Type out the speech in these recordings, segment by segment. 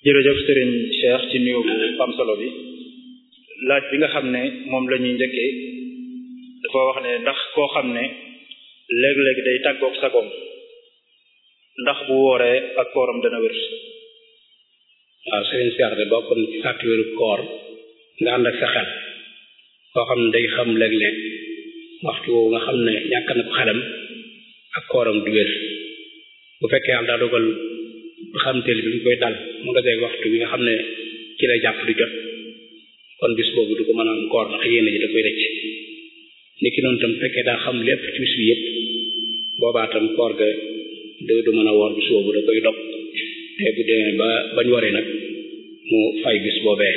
jërëjëf sëriñ Cheikh ci nuyu bu am solo bi laaj bi nga xam ne moom la ñuy njëkkee dafa wax ne ndax koo xam ne léeg-léeg day tàggoog sagoom ndax bu wooree ak kooram dana wér waaw sëriñ Cheikh de bokk na ci sàtt wéru koor nga ànd ak sa xel koo xam ne day xam léeg-léeg waxtu woowu nga xam ne ñàkk na ko xelam ak kooram du wér bu fekkee yàlla daa dogal xamteel bi ñu koy dal mu nga dee waxtu bi nga xam ne ci lay jàpp di jot kon bis boobu du ko mën a am koor ndax yéene ji da koy rëcc ni ki noonu tam fekkee daa xam lépp ci bis bi yëpp boobaa tam koor ga du du mën a woor bis boobu da koy dog te bu demee ba bañ waree nag mu fay bis boobee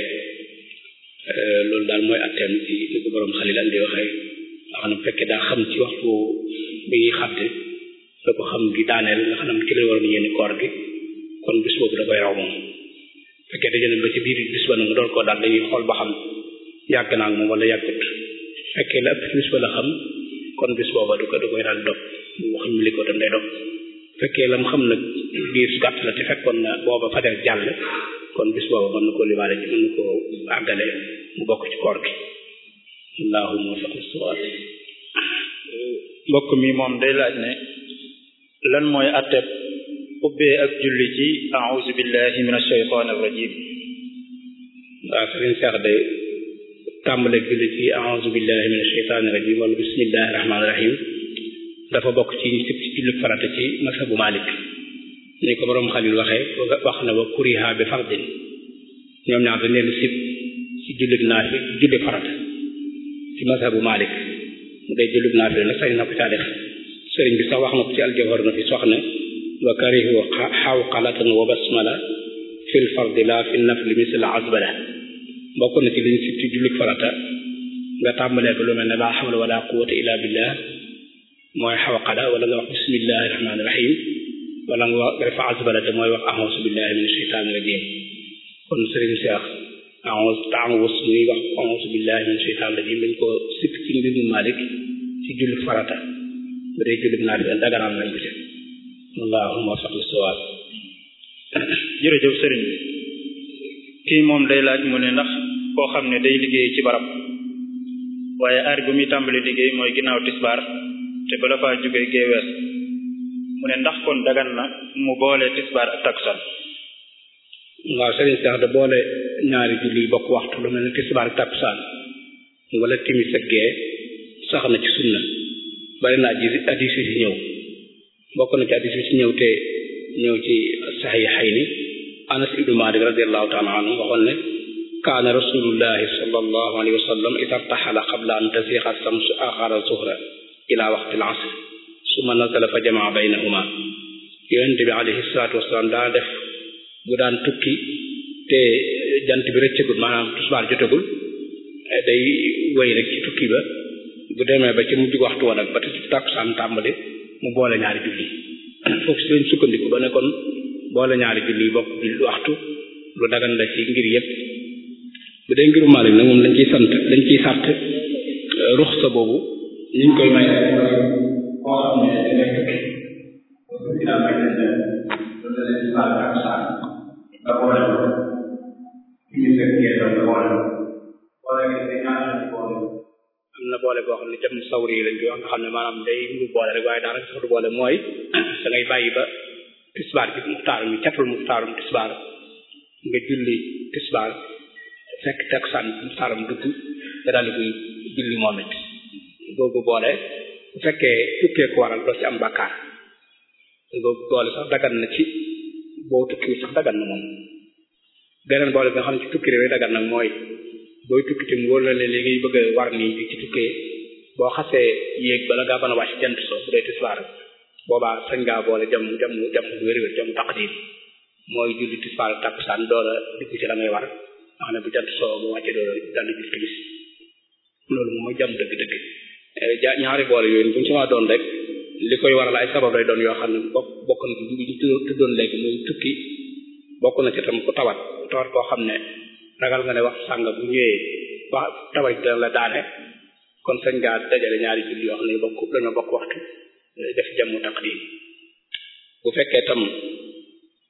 loolu daal mooy atteem ci li ko borom xalil andi waxee nga xam ne bu fekkee daa xam ci waxtu bi ñuy xadde da ko xam gi daaneel nga xam ne ci lay waroon yéene koor gi kon bis boobu da koy raw moom fekkee dañu ne ba ci biir bis ba nag mu door koo daal dañuy xool ba xam yàgg naa ak moom wala yàggut fekkee la ëpp ci bis ba la xam kon bis booba du ko du koy daal dog wax ñu li ko tam day dog fekkee lam xam nag biir gàtt la te fekkoon na booba fajar jàll kon bis booba mën na koo libaale ci mën na koo àggale mu bokk ci koor gi allahumma faqi suwaat mbokk mi moom day laaj ne lan mooy atteb ubbee ak julli ci a'udhu billahi minash shaytanir rajim waaw sëriñ Seex de tàmbale julli ci a'udhu billahi minash shaytanir rajim wala bismillahir rahmanir rahim dafa bokk ci ñu sib ci julli farata ci masabu Malik ni ko boroom Xalil waxee wax na wa kuriha bi fardin ñoom ñaar dañ leen sib ci jullig naafi julli farata ci masabu Malik mu day jullig naafi nag sañ na ko caa def sëriñ bi sax wax na ko ci aljawhar na fi sox ne wa karihu xawqalatan wa basmala fil fardi la fi nafli misl azbala bokk na ci liñ sib ci jullig farata nga tàmbalee ko lu mel ne la hawla wala quwwata illa billah mooy xawqala wala nga wax bismillahi rahmaani rahim wala nga wax def azbala te mooy wax a'uuzu billahi min shaytaani rajim kon sëriñ Seex a'uuzu ta'awus muy wax a'uuzu billahi min shaytaani rajim dañ ko sip ci mbirum Malik ci julli farata bu dee julli naa fi daganal nañ ko ci allahumma faqi sawaab jërëjëf sëriñ bi kii moom day laaj mu ne ndax koo xam ne day liggéey ci barab waaye aar bi muy tàmbali liggéey mooy ginnaaw tisbaar te bala faa jóge géewees mu ne ndax kon dagan na mu boole tisbaar ak takkusaan waaw sëriñ Seex da boole ñaari julli bokk waxtu lu mel ne tisbaar ak takkusaan wala timis ak gee sax na ci sunna bari na ji addis yi ci ñëw bokk na ci addis yi ci ñëw te ñëw ci saxiixayni Anas ibnu Maalik radiyallahu taala anhu waxoon ne kaana rasulullahi sallallahu alayhi wa sallam ida irtaxala qabla an tasiixa samsu axara zuhra ila waqti al asr summa nazala fa jamaa baynahuma yonente bi alayhi salaatu wasalaam daa def bu daan tukki te jant bi rëccagul maanaam tusbaar jotagul day wéy rek ci tukki ba bu demee ba ci mujj waxtu wa nag ba ci tàkkusaan tàmbali mu boole ñaari julli foofu si lañ sukkandiku ba ne kon boole ñaari julli bokk julli waxtu lu dagan la ci ngir yépp bu dee ngiru Maalik nag moom lañ ciy sant lañ ciy sart ruxsa boobu ñu ngi koy may koo xam ne dangay tukki dina bañ leen ne loolu la leen baal ak saan nga boole ko ñu fekk ngeen doon nga boole boole gi dañ ñaanal boole am na boole boo xam ne jam sawri lañ koy wax nga xam ne maanaam day mu boole rek waaye daanaka sax du boole mooy da ngay bàyyi ba tisbaar bi muxtaar mi catul muxtaarum tisbaar nga julli tisbaar fekk takkusaan muxtaaram dugg nga daal di koy julli moom it boobu boole bu fekkee tukkee ko waral doo ci am bàkkaar boobu boole sax dagan na ci boo tukki sax dagan na moom beneen boole bi nga xam ne ci tukki rek dagan nag mooy booy tukki te mu wóor la léegi ngay bëgg a war nii di ci tukkee boo xasee yéeg bala ngaa mën a wàcc jant soo bu dee tisbaar boobaa sañ ngaa boole jam jam jam wér-wér jam taqdim mooy julli tisbaar takkusaan doola dugg ci la ngay war nga xam ne bu jant soo bu wàccee doola dal di julli timis loolu moom mooy jam dëgg-dëgg ja ñaari boole yooyu bu ñu sama doon rek li koy waral ay sabab lay doon yoo xam ne bokk bokk na ci ñu tuddoon léegi muy tukki bokk na ci tam ku tawat ku tawat koo xam ne ragal nga ne wax sàng bu ñëwee wax tawat dana la daane kon sañ ngaa dajale ñaari julli yoo xam ne bokk dañoo bokk waxtu def jàmmu taqdim bu fekkee tam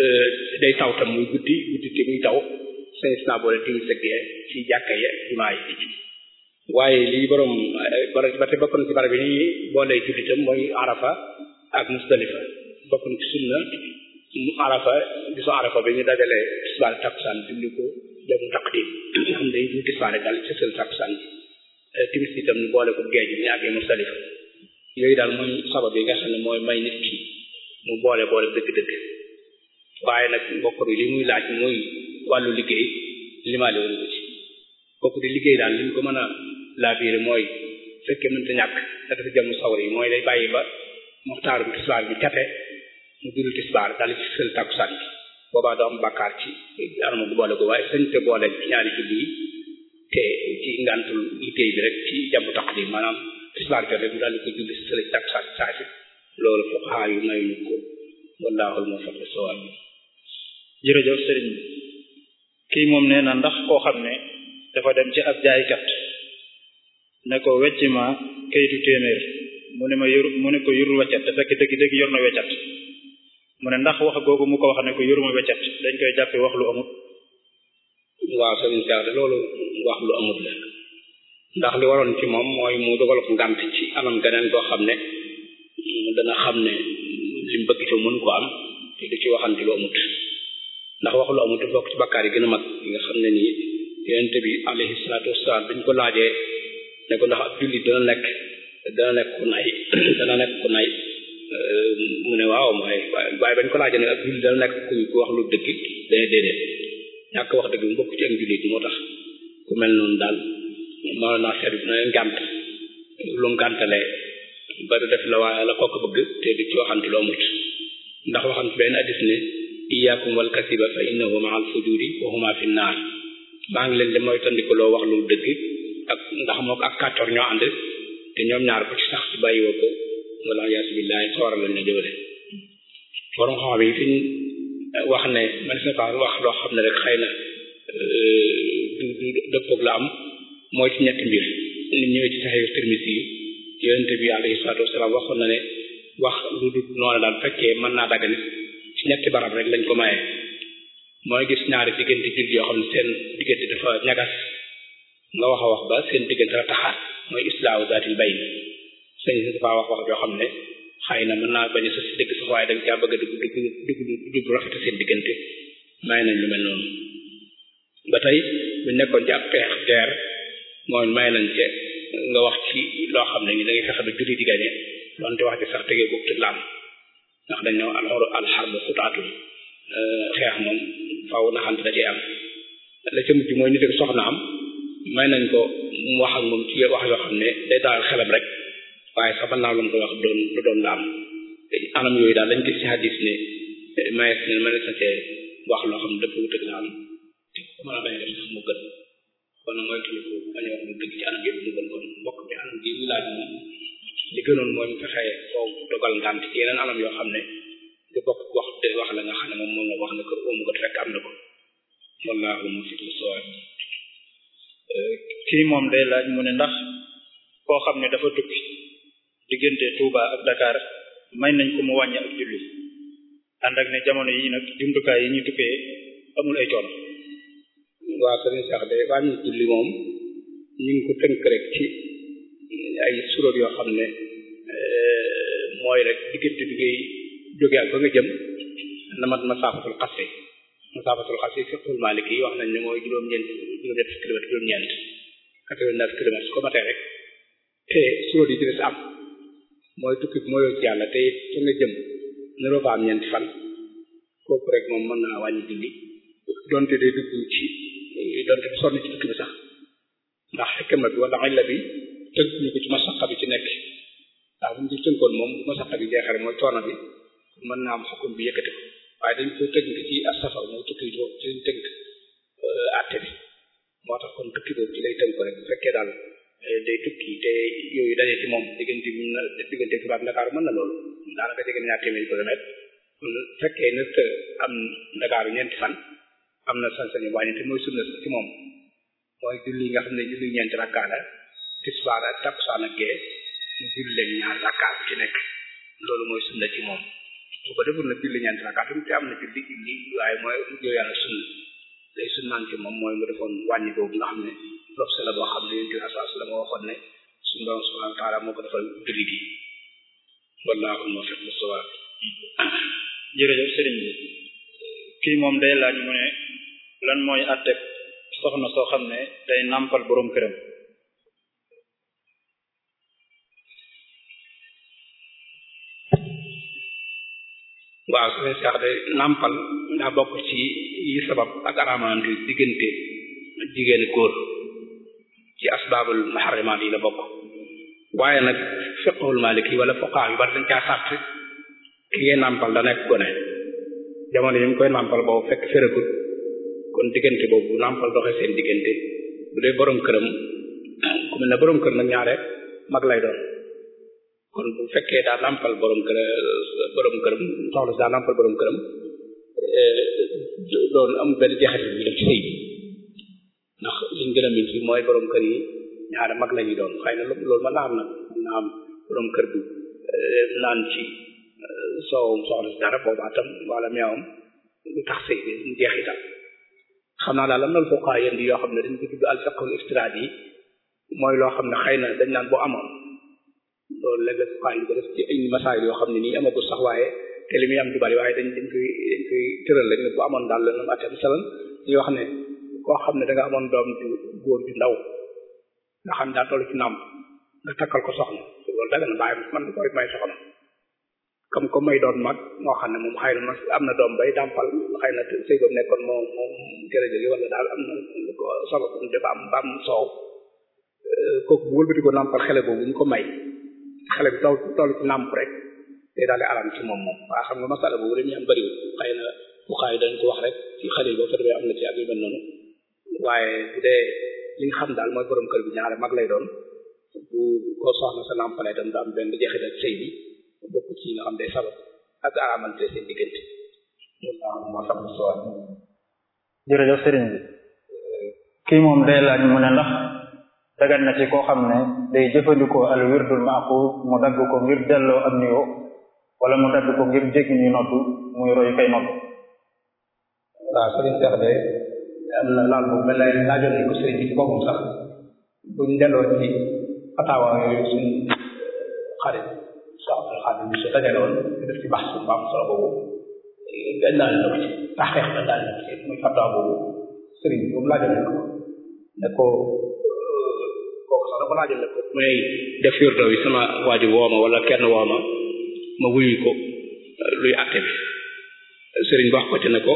day taw tam muy guddi guddi te muy taw sañis naa boole timis ak gee ci jàkka yi ak jumaa yi waaye lii borom ba te bokk na ci barab yi ni boolee jullitam mooy arafa ak musdalifa bokk na ci sunna arafa gisu arafa bi ñu dajale tisbaar takkusaan julli ko jamu taqdim xam day ñu tisbaar daal ci seen takkusaan bi timis itam ñu boole ko géej bi ñu àggee musdalifa yooyu daal mooy sabab yi nga xam ne mooy may nit ki mu boole boole dëgg-dëgg waaye nag mbokk bi li muy laaj muy wàllu liggéey limaale woon ko ci kooku di liggéey daal li ñu ko mën a laabiire mooy fekkee mënta ñàkk da dafa jëm sawar yi mooy day bàyyi ba muxtaar bi tisbaar bi cate mu dul tisbaar daal ci sël takkusaan bi boobaa doo am bàkkaar ci anama bu boole ko waaye sañ te boole ñaari julli yi te ci ngantul liggéey bi rek ci jàmbu taqdim maanaam tisbaar jote mu daal di ko julli si sël takkusaan saa si loolu fuqahaa yu mayuñu ko wallaahul muwaffiq lis-sawaab jërëjëf sëriñ bi kii moom nee na ndax koo xam ne dafa dem ci ab jaaykat ne ko wecc ma kayitu téeméer mu ne ma yor mu ne ko yorul weccat te fekk dëgg dëgg yor na weccat mu ne ndax wax googu mu ko wax ne ko yoruma weccat dañ koy jàppe wax lu amut waaw sëriñ Cheikh de loolu wax lu amut la ndax li waroon ci moom mooy mu dogal ko ngànt ci anam geneen koo xam ne dana xam ne li mu bëgg ci mën ko am te du ci waxante lu amut ndax wax lu amut bokk ci bakkaar yi gën a mag yi nga xam ne nii yonent bi alayhi salaatu wasalaam biñ ko laajee ne ko ndax ab jullit dana nekk dana nekk ku nay dana nekk ku nay mu ne waaw mooy waaye bañ ko laajee ne ab jullit dana nekk ku ku wax lu dëgg dana déedéet ñàkk wax dëgg mu bokk ci ak jullit moo tax ku mel noonu daal moo naa seet bi na ngànt lu ngàntalee ba du def la waaye la kooku bëgg te du ci waxante lu amut ndax waxam ci benn addis ne iyaakum wal kasiba fa innahu ma al fujuri wa huma fi naar maa ngi leen di mooy tandikuloo wax lu dëgg ak ndax moo ko ak kàccoor ñoo ànd te ñoom ñaar ko ci sax ci bàyyiwoo ko wala yaasu billahi sawara lañ ne jëwale borom xam yi fi wax ne man sa fa wax loo xam ne rek xëy na du du dëppoog la am mooy ci ñetti mbir ni ñëwee ci saxee Tirmisi yi yonente bi alayhi salaatu wasalaam waxoon na ne wax lu dul noonu daal fekkee mën naa dagg nit ci ñetti barab rek lañ ko maye mooy gis ñaari diggante julli yoo xam ne seen diggante dafa ñagas nga wax a wax ba seen diggante la taxaat mooy islaahu zaatil bayn sëñ si dafa wax wax joo xam ne xëy na mën naa bañ a sos si dëgg sax waaye dañ caa bëgg a dugg dugg dugg dugg rafet seen diggante may nañ lu mel noonu ba tey bu nekkoon ci ab xeex guerre mooy may nañ ce nga wax ci loo xam ne ni da ngay fexe ba julli di gañe donte wax ci sax tegee boobu te laam ndax dañ ñëw alxor alxarbu xutaatu xeex moom faaw naxante da cee am la ca mujj mooy nit ak soxna am may nañ ko mu wax ak moom ci wax yoo xam ne day daal xelam rek waaye sax mën naa lu mu ko wax doon lu doon la am anam yooyu daal lañ gis ci hadis ne mayees ne mënees na cee wax loo xam ne dëpp wut ak la am te ko mën a bañ def sax mu gën kon mooy tudd ko bañ a wax lu dëgg ci anam yëpp mu gën kon mbokk bi anam gi ñu laaj moom li gënoon mooy mu fexe foo dogal ngànt ci yeneen anam yoo xam ne du bokk wax de wax la nga xam ne moom moom la wax ne ko óomu ko fekk am na ko wallaahu muwaffiq lis-sawaab kii moom day laaj mu ne ndax koo xam ne dafa tukki diggante Touba ak Dakar may nañ ko mu wàññi ak julli ànd ak ne jamono yi nag jumtukaay yi ñu tukkee amul ay coono waaw sëriñ sax de wàññi julli moom ñu ngi ko tënk rek ci ay suróor yoo xam ne mooy rek diggante bi ngay jóge ak ba nga jëm na mat masaafatul xasri masaafatul xasri fiqhul maliki yi wax nañ ne mooy juróom-ñeent juróom-ñett kilomètre juróom-ñeent quatre-vingt-neuf kilomètres ko matee rek te suróor yi ci des am mooy tukki bi mooyoo ci yàlla te fa nga jëm naroo fa am ñeenti fan kooku rek moom mën naa wàññi julli donte day dugg ci donte du sonn ci tukki bi sax ndax xikma bi wala illa bi tënk ñu ko ci masaqa bi ci nekk ndax bu ñu ci tënkoon moom bu masaqa bi jeexare mooy coono bi mën naa am xukkum bi yëkkati ko waaye dañ ko tënk ci as-safar mooy tukki bi ci lañ tënk àtte bi moo tax kon tukki boobu ci lay tënk ko rek bu fekkee daal day tukki te yooyu daje ci moom diggante bi na diggante Tuubaa ak Ndakaaru mën na loolu daanaka jege na ñaar téeméeri kilomètre kon fekkee nag am Ndakaaru ñeenti fan am na sañ-sañu wàññi te mooy sunna ci moom mooy julli nga xam ne julli ñeenti rakkaa la tisbaar ak takkusaan ak gee mu julli leen ñaar rakkaa bu ci nekk loolu mooy sunna ci moom su ko deful na julli ñeenti rakaatam te am na julli julli waaye mooy mujjoo yàlla sunna lay sunnaan ci moom mooy mu defoon wàññi boobu nga xam ne lob la boo xam ne yonent bi sallallahu alayhi wasallam waxoon ne suñu borom subhanahu wa ta'ala moo ko defal julli gi wallaahu muwaffiq lis-sawaab jërëjëf sëriñ bi kii moom day laaj mu ne lan mooy àtteeg soxna soo xam ne day nàmpal boroom këram waaw su fekkee sax de nàmpal daa bokk ci yi sabab ak araamante diggante jigéen góor ci asbaabul muharrimaat yi la bokk waaye nag fiqhul maliki wala fuqaha yu bari dañ caa sàtt ki ngay nàmpal da nekk gone jamono yi mu koy nàmpal boobu fekk féragut kon diggante boobu nàmpal doxee seen diggante bu dee borom këram ku mel ne borom kër nag ñaare mag lay doon kon bu fekkee daa nàmpal borom kër borom këram soxla si daa nàmpal borom këram doon am benn jeexital bi def ci sëy bi ndax liñ gën a min fi mooy borom kër yi ñaare mag la ñuy doon xëy na loolu mën naa am nag mën naa am borom kër bi naan ci soowum soxla si dara boobaa tam wala meewam lu tax sëy bi mu jeexital xam naa daal am na lu fuqaa yéen yoo xam ne dañ ko tudd al fiqhul istiraadi yi mooy loo xam ne xëy na dañ naan bu amoon loolu léeg-léeg fuqaa yi ko def ci ay masaayil yoo xam ne nii amagul sax waaye te li muy am du bari waaye dañ dañ koy dañ koy tëral rek ne bu amoon daal la nam atte misalan yoo xam ne koo xam ne da nga amoon doom ju góor ju ndaw nga xam ne daa toll ci nàmp nga takkal ko soxna loolu daga na bàyyi man ko may soxna comme comme may doon mag moo xam ne moom xëy na am na doom bay dàmpal xëy na sëy boobu nekkoon moo moom jërëjëf wala daal am na lu ko sabab dafa am ba am soow kooku bu wëlbati ko nàmpal xele boobu ñu ko may xele bi toll toll ci nàmp rek day daal di aram ci moom moom waa xam nga masala boobu dañuy am bëriwul xëy na bu xaay dañ ko wax rek ci xale yi boo fa demee am na ci ak yu mel noonu waaye bu dee li nga xam daal mooy borom kër bi ñaare mag lay doon bu ko soxna sa nàmpalee tam da am benn jeexital sëy bi bokk ci nga xam day sabab ak aramante seen diggante moo sax sowat jërëjëf sëriñ bi kii moom day laaj mu ne ndax dagan na ci koo xam ne day jëfandikoo al wirdul maaxuus mu dagg ko ngir delloo am nuyoo wala mu dagg ko ngir jéggi ñuy noddu muy roy kay noddu waaw sëriñ Cheikh de am na laal bu mel ne laajoon nañ ko sëriñ bi ci boppam sax buñ delloo ci fataawa yooyu suñ xarit soxna xaadim bi su dajale woon def ci baax su mbaam solo boobu dañ daal na ko ci taxeex dañ daal na ko ci muy fataawa boobu sëriñ bi boobu laajoon nañ ko ne ko kooku sax da ko laajoon ne ko muy def wirdo bi sama waajur wooma wala kenn wooma ma wuyu ko luy àtte bi sëriñ bi wax ko ci ne ko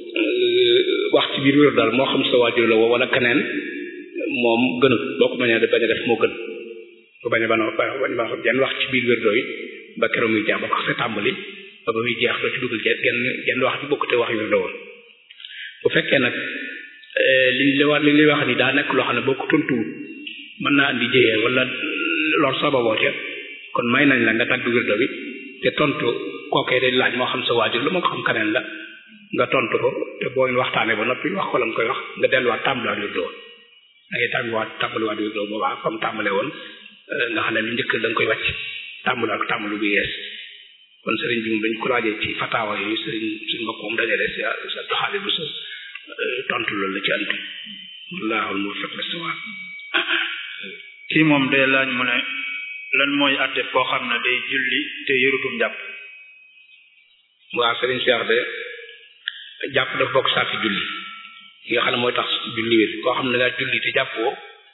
wax ci biir wér daal moo xam sa waajur la woo wala keneen moom gënul boo ko bañee bañ a def moo gën bu bañ a bana bañ ba jenn wax ci biir wér dooy ba keroog muy jeex ba ko sa tàmbali ba ba muy jeex doo ci dugal genn genn wax ci bokkute wax yu la woon bu fekkee nag li li wax li li wax ni daa nekk loo xam ne boo ko tontuwul mën naa andi jëyee wala lor sababoo ca kon may nañ la nga dagg wér bi te tontu kookee day laaj moo xam sa waajur la moo ko xam keneen la nga tontu ko te boo waxtaanee ba noppi wax ko la nga koy wax nga delluwaat tàmbaliwaat wér doo da ngay tàmbaliwaat tàmbaliwaat wér doo boobaa comme tàmbale woon nga xam ne lu njëkk da nga koy wàcc tàmbaliwaat ko tàmbali bu yees kon sëriñ bi moom dañ ko laajee ci fataawa yooyu sëriñ suñ mbokk moom dajale sa sa doxali bu sa tontu loolu la ci antu wallaahul muwaffiq lis-sawaab kii moom day laaj mu ne lan mooy àtte koo xam ne day julli te yërutum jàpp waaw sëriñ Cheikh de jàpp dafa bokk saa fi julli yi nga xam ne mooy tax julli wér koo xam ne ngaa julli te jàppoo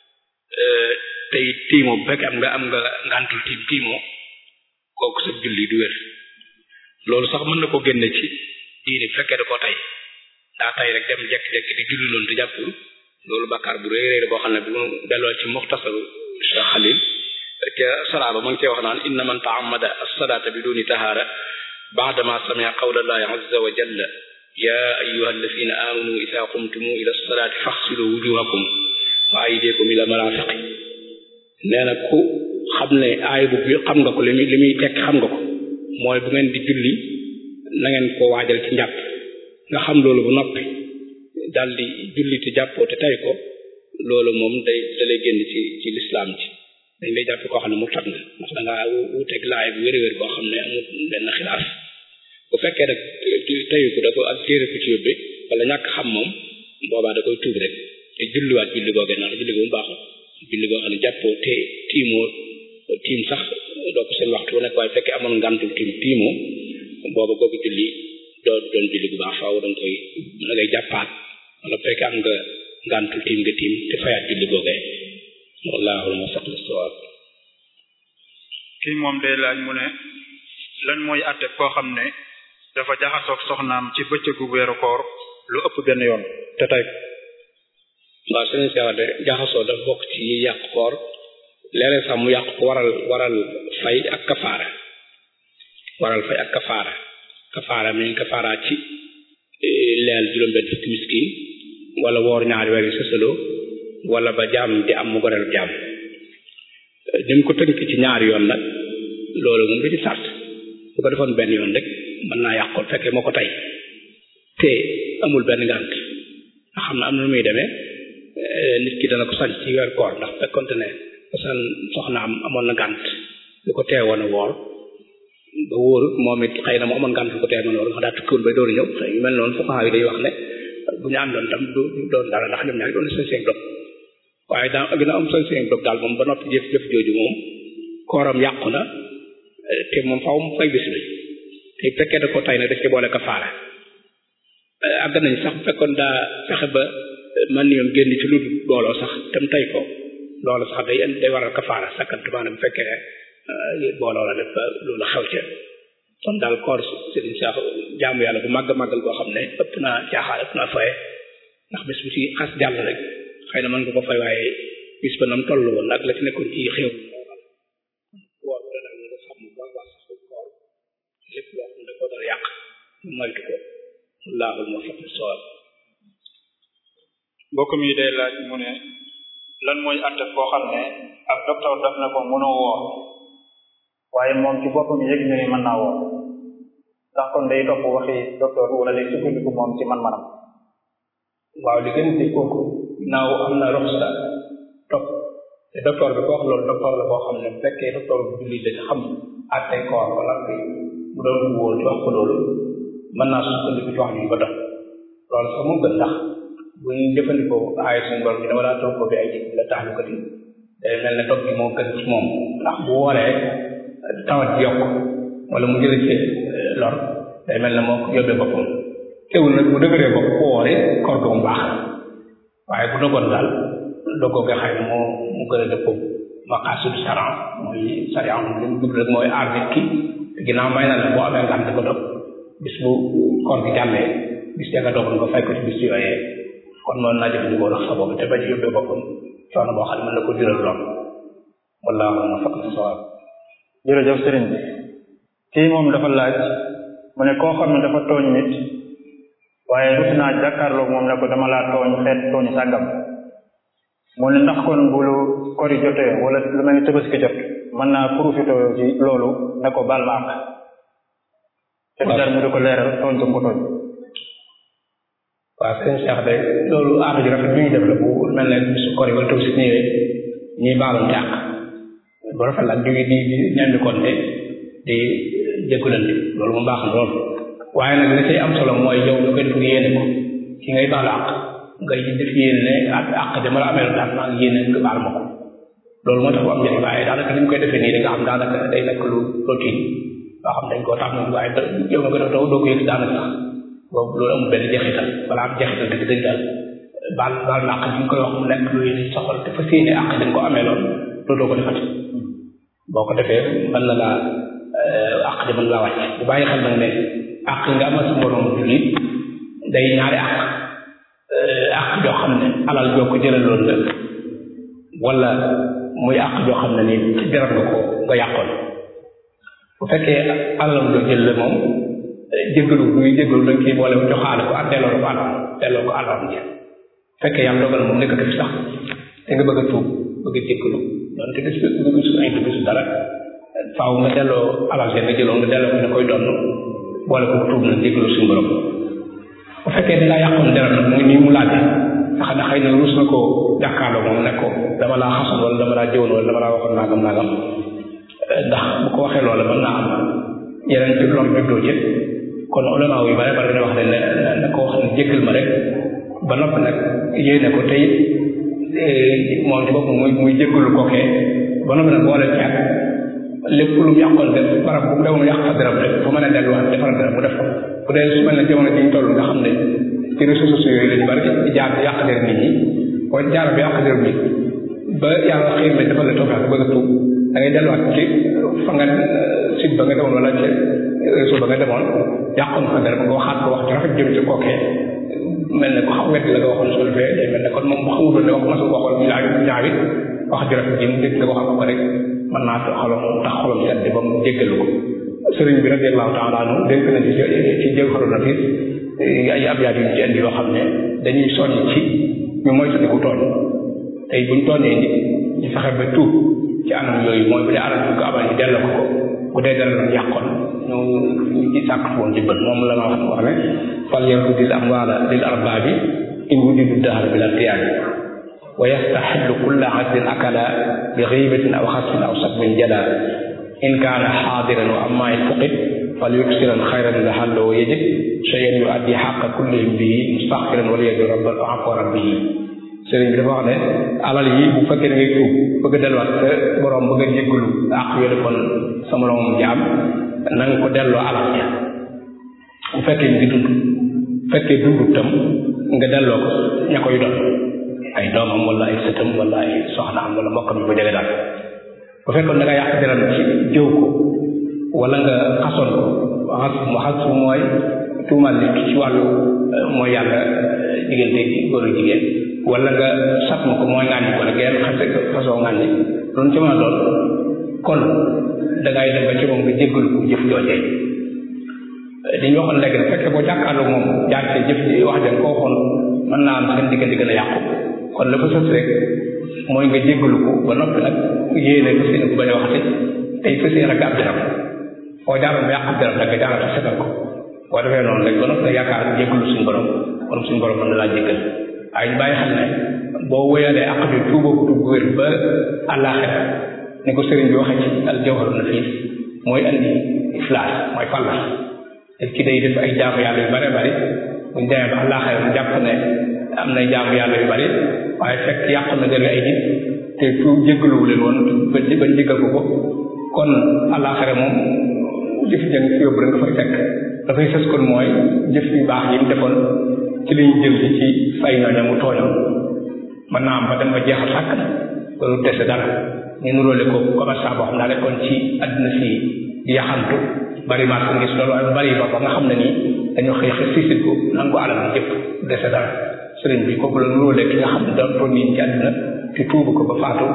tey tiimoo bu fekkee am nga am nga ngantul tiim tiimoo kooku sa julli du wér loolu sax mën na ko génne ci diine bu fekkee da koo tey daa tey rek dem jekk-jekk di julli loolu te jàppul loolu bàkkaar bu rëy rëy la boo xam ne bu delloo ci muxtasaru Cheikh Khalil ca saraaba ma ngi cee wax naan inna man ta'ammada as-salata biduni tahara ba'dama sami'a qawla allahi azza wa jalla ya ayyuha alladhina amanu idha qumtum ila as-salati faghsilu wujuhakum wa aydiyakum ila marafiqi nee na ku xam ne aay bu bi xam nga ko li muy li muy tekk xam nga ko mooy bu ngeen di julli na ngeen ko waajal ci njàpp nga xam loolu bu noppi daal di julli te jàppoo te tay ko loolu moom day da lay génn ci ci lislaam ci dañ lay jàpp koo xam ne mu tat nga ndax da ngaa wuteeg laay bu wér-wér boo xam ne amul benn xilaaf bu fekkee nag teyu ko da ko ak téere ko ci yóbbe wala ñàkk xam moom boobaa da koy tuub rek te julliwaat julli googee ndax julli googu baaxul julli goo xam ne jàppoo te tiimoo tiim sax doo ko seen waxtu bu nekk waaye fekkee amoon ngantul tiim tiimoo booba googu julli doo doon julli bu baax faaw da nga koy da ngay jàppaat wala fekkee am nga ngantul tiim nga tiim te fayaat julli googee wallahu muwaffiq lis-sawab kii moom day laaj mu ne lan mooy àtte koo xam ne dafa jaxasoog soxnaam ci bëccëgu weeru koor lu ëpp benn yoon te tey waaw sëriñ Cheikh de jaxasoo dafa bokk ci yi yàq koor léeg-léeg sax mu yàq ko waral waral fay ak kafaara waral fay ak kafaara kafaara mi ngi kafaara ci leel juróom-benn fukki miskin wala woor ñaari weer yu sësaloo wala ba jaam di am mu goreel jaam ni mu ko tënk ci ñaari yoon nag loolu moom du ci sart su ko defoon benn yoon rek mën naa yàqoon fekkee moo ko tey te amul benn ngànt nga xam ne am na nu muy demee nit ki dana ko sañ ci weer koor ndax fekkonte ne san soxna am amoon na ngànt lu ko teewoon a woor ba wóorut moom it xëy na mu amoon ngànt lu ko teewoon a woor nga daa tukkiwoon bay dooru ñëw xëy yu mel noonu fuqaha yi day wax ne bu ñu àndoon tam du doon dara ndax ñoom ñaar doon sañ seen dog waaye daa gën a am sañ seen dog daal moom ba noppi jëf jëf jooju moom kooram yàqu na te moom faaw mu fay bis bi te fekkee da ko tay na daf ci boole kafaara àgg nañ sax bu fekkoon daa fexe ba man yoon génn ci lu booloo sax tam tay ko loolu sax day day waral kafaara sakkantuma bu fekkee booloo la def ba loolu xew ca kon daal koor sëriñ sax jaamu yàlla bu màgg màggal boo xam ne ëpp naa caaxaan ëpp naa faye ndax bis bu ci xas jàll rek xëy na mën nga ko fay waaye bis ba nam toll woon ak la ci nekkoon ci xew woor bu daal nga xam bu baax baax sax koor lépp loo xam ne da ko dara yàq moytu ko wallaahu muwaffiq lis-sawaab mbokk mi day laaj mu ne lan mooy àtte koo xam ne ak docteur daf na ko mënoo woor waaye moom ci boppam yëg na ni mën naa woor ndax kon day topp waxi docteur wala day sukkandiku moom ci man-manam waaw li gën di kooku naaw am na roxsa topp te docteur bi ko wax loolu docteur la boo xam ne bu fekkee docteur bu jullit la xam àtte koor wala bu doon wóor ci wax ko loolu mën naa sukkandiku ci wax ñu ba dox loolu sax mu gën ndax bu ñu jëfandikoo aaya suñu borom bi dama daa toog ko bi ay ji la tax lu ko di day mel ne toog bi moo gën ci moom ndax bu wooree tawat ji yokk wala mu jële ci lor day mel ne moo ko yóbbee boppam teewul nag bu dëgëree bopp ku wooree koor ga mu baax waaye bu dogoon daal dogoo nga xëy na moo mu gën a dëppoo maqaasidu sharia mooy sharia moom li mu jublu rek mooy aar nit ki ginnaaw may na la boo amee ngànt ko dog bis bu koor gi jàllee bis ya nga dogoon nga fay ko ci bis yooyee kon noonu naa jëfandikoo rax sa boobu te bañ a yóbbee boppam coono boo xam ne mën na ko jural lool wallaahu muwaffiq lis-sawaab jërëjëf sëriñ bi kii moom dafa laaj mu ne koo xam ne dafa tooñ nit waaye rus naa jàkkaarloog moom ne ko dama laa tooñ xeet tooñ sàggam mu ne ndax kon bu lu kori jotee wala lu mel ni tabaski jot mën naa profité ci loolu ne ko baal ma àq te jar mu di ko leeral tooñ ko mu ko tooñ waaw sëñ Cheikh de loolu aada ju rafet bi ñuy def la bu mel ne su kori wala tabaski ñëwee ñuy baalante àq bu rafet la ak di di di ñandi konte di jéggalante loolu mu baax na lool waaye nag li say am solo mooy yow nga koy def nga yéene ko ki ngay baalu àq ngay def yéene ne ak àq dama la amee daal maa ngi yéene nga baal ma ko loolu moo tax bu am njëriñ waaye daanaka ni ñu koy defee nii da nga xam daanaka day nekk lu routine loo xam dañ koo tax na waaye yow nga ko def doo doo ko yëg daanaka sax boobu loolu amul benn jeexital wala am jeexital dëgg dëgg daal baal baal na àq bi nga koy wax mu nekk lu yéene soxal te fas yéene àq dañ ko amee loolu dootoo ko defati boo ko defee mën na laa àq ji mën laa wàcc bu bàyyi xel nag ne àq nga amal sa moroom jullit day ñaari àq àq joo xam ne alal joo ko jëlaloon la wala muy àq joo xam ne ni ci jarat nga ko nga yàqoon bu fekkee alal joo jël la moom jéggalu buy jéggalu dañ ciy boole joxaale ko ak delloo ko alal delloo ko alal ji fekkee yàlla dogal moom nekkatu fi sax te nga bëgg a tuub bëgg a jéggalu donte bis bi bisu ay bisu dara faaw nga delloo alal ja nga jëloon nga delloo ko ne koy donn boole ko tuub na jéggalu suñu borom bu fekkee da ngaa yàqoon dara nag mu ngi nii mu laajte nga xam ne xëy na ruus na koo jàkkaarloo moom ne ko dama laa xasoon wala dama laa jëwoon wala dama laa waxoon nangam nangam ndax bu ko waxee loola mën naa am yeneen ci lor juddoo ci kon ulama yu bare bare dañoo wax ne na koo xam ne jéggal ma rek ba noppi nag yéene ko te it moom ci bopp muy muy jéggalu kookee ba noppi nag boole ci ak lépp lu mu yàqoon def barab bu demoon yàq fa dërëm rek fu mën a delluwaat defar dërëm bu def ko bu dee su mel ne jamono ji ñu toll nga xam ne ci réseaux sociaux yooyu lañu bari di jaar di yàq der nit ñi boo jaar bi yàq der nit ba yàlla xëy na defal la tawfeex bëgg a tuub da ngay delluwaat ci fa nga site ba nga demoon wala ci réseau ba nga demoon yàqoon fa dara ba nga waxaat ko wax ci rafet jëm ci kookee mel ne ko xam wet la nga waxoon su defee day mel ne kon moom xamutoon ne wax masul waxoon ñu ñaaw ñaaw it wax ji rafet ji mu dégg nga waxal ko rek mën naa xolom tax xolom sedd ba mu jéggalu ko sëriñ bi radiyallahu taala anhu dénk na ci ci jël xaru nafis ay abyaat yu ci indi yoo xam ne dañuy soññ ci ñu moytandiku tooñ tey buñ tooñee nit ñu fexe ba tuub ci anam yooyu mooy bu dee alal bi ko abal ñu delloo ko ko bu dee dara doon yàqoon ñu ñu ci sàkk foon jëbbal moom la ma wax wax ne fal yarudil amwaala lil arbaabi in wujudu dahra bil irtiyaabi wa yastaxillu kulla adlin akala bi xiibatin aw xasfin aw sakbin jala in kaana xaadiran wa amma in fuqid fal yuksiran xayran laxallahu yajid cheyan yu addi xaqa kullihim bihi mustaxfiran wala yadu rabbal afwa rabbihi sëriñ bi dafa wax ne alal yi bu fekkee da ngay tuub bëgg a delluwaat sa borom bëgg a jéggalu àq yoo defoon sa moroomam jaam na nga ko delloo alal ja bu fekkee ngi dund fekkee dundu tam nga delloo ko ña koy doon ay doomam wala ay sëtam wala ay soxnaam wala mbokkam yu ko jege daal bu fekkoon da nga yàq deram ci jëw ko wala nga xasoon ko xas mu xas mooy tuumaal nit ki ci wàllu mooy yàlla diggante góor ak jigéen wala nga sat ma ko mooy ŋàññi wala ngeen xase façon ŋàññi loolu ci mën a doon kon da ngay dem ba ci moom nga jéggalu ko jëf joojee dañu waxoon léegi nag fekkee boo jàkkaarloo moom jaar ci jëf ji wax jën ko waxoon mën naa am seen diggante gën a yàqu kon la fa sës rek mooy nga jéggalu ko ba noppi nag yéene ko seen ko bañ a waxati tey fas yéene ak ab deram foo jaaroon ba yàq ab deram da nga jaarata setal ko boo defee noonu rek ba noppi nag yaakaar jéggalu suñu borom kon suñu borom mën na laa jéggal waaye ñu bàyyi xam ne boo wéyalee àq bi tuuboo ko tuub wér ba àllaaxira ni ko sëriñ bi waxee ci al jawharu nafiis mooy andi iflaas mooy fallas te ki day def ay jaamu yàlla yu bare bari buñ demee ba àllaaxira mu jàpp ne am na jaamu yàlla yu bari waaye fekk yàq na gën ay nit te tuub jéggaluwu leen woon ba ba jéggal ko ko kon àllaaxira moom jëf jëng fi yóbbu rek nga fay fekk dafay sës kon mooy jëf yu baax yi mu defoon ci li ñu jël ci fay ñooñu mu tooñoon mën naa am ba dem ba jeexal sàkk na loolu dese dara ñu nuróole ko commerçant boo xam daa nekkoon ci àddina fii di yaxantu bari marchandise loolu waaye bari ba ba nga xam ne nii dañoo xëy xëy siisit ko nangu alal bi jëpp dese dara sëriñ bi kooku la nuróole ki nga xam ne doon toon nii ci àddina te tuubu ko ba faatu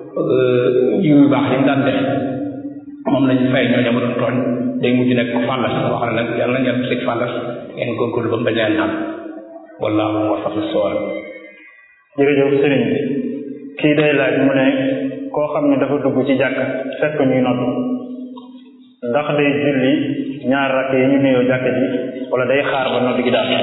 yu baax yi mu daan def moom lañu fay ñooñu ma doon tooñ day mujj nekk ko fàllas wax ne nag yàlla na ngeen sëg fàllas ngeen góorgóorlu ba mu bañ leen naan wallaahu muwaffiq lis-sawaab jërëjëf sëriñ bi kii day laaj mu ne koo xam ne dafa dugg ci jàkk fekk ñuy nodd ndax day julli ñaar rakk yi ñu nuyoo jàkk ji wala day xaar ba nodd gi daal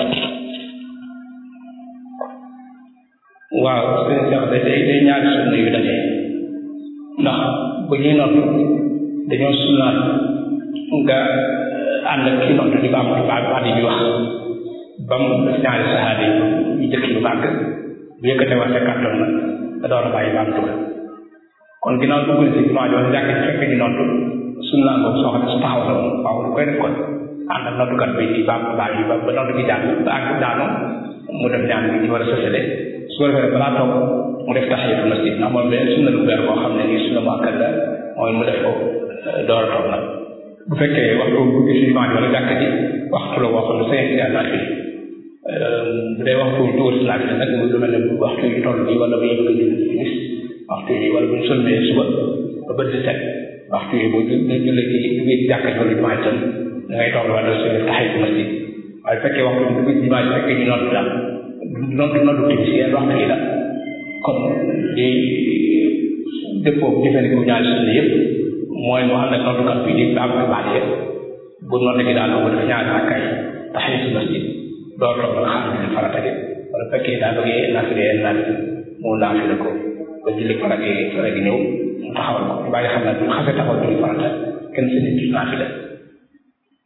waaw sëriñ sax day day ñaari sunna yu dajee ndax bu ñuy nodd dañoo sunnaat nga ànd ak ki nodd di ko am baat baat yi wax ba mu def ñaari sahaada yi ñu jëkk yu màgg bu yëkkatee wax ca kàttan na nga door a bàyyi baam tuga kon ginnaaw dugg na ci jumaa joon jàkk ci fekk ñu nodd sunnaa boobu soo xam ne su taxaw la moom waaw lu koy def kon ànd ak noddukat bi di baam baam yi ba ba nodd gi jàng ba àgg daanu mu def ñaan bi ñu war a sësale su ko defee balaa toog mu def tahiyatul masjid ndax moom benn sunna lu beer boo xam ne nii sunna mu akkad la mooy mu def ko door a toog nag bu fekkee waxtu bu ci jumaa ji wala jàkk ji waxtu la boo xam ne sañ ci naat bi bu dee waxtu tuur si naat bi nag mu lu mel ne waxtu yu toll nii wala bu ñu bëgg a julli timis waxtu yi wala bu ñu sëlmee suba ba bët di set waxtu yi bu ñu julli ci biir jàkk ji wala jumaa itam da ngay toog wala su def tahiyatul masjid waaye fekkee waxtu bu dugg jumaa ji fekkee ñu nodd daal noddu noddu timis yenn waxtu yi la kon di dëppoo jëfandikoo ñaari sunna yëpp mooy mu ànd ak noddukat bi di baam ko baax yëpp bu nodd gi daal bu def ñaari rakkay tahiyatul masjid doo toog nga xam ne farata gi wala fekkee daa bëggee naafile yenn naafile mu naafile ko ba julli farata gi farata gi ñëw mu taxawal ko ñu bàyyi xam ne bu xasee taxawal julli farata kenn si nit naafile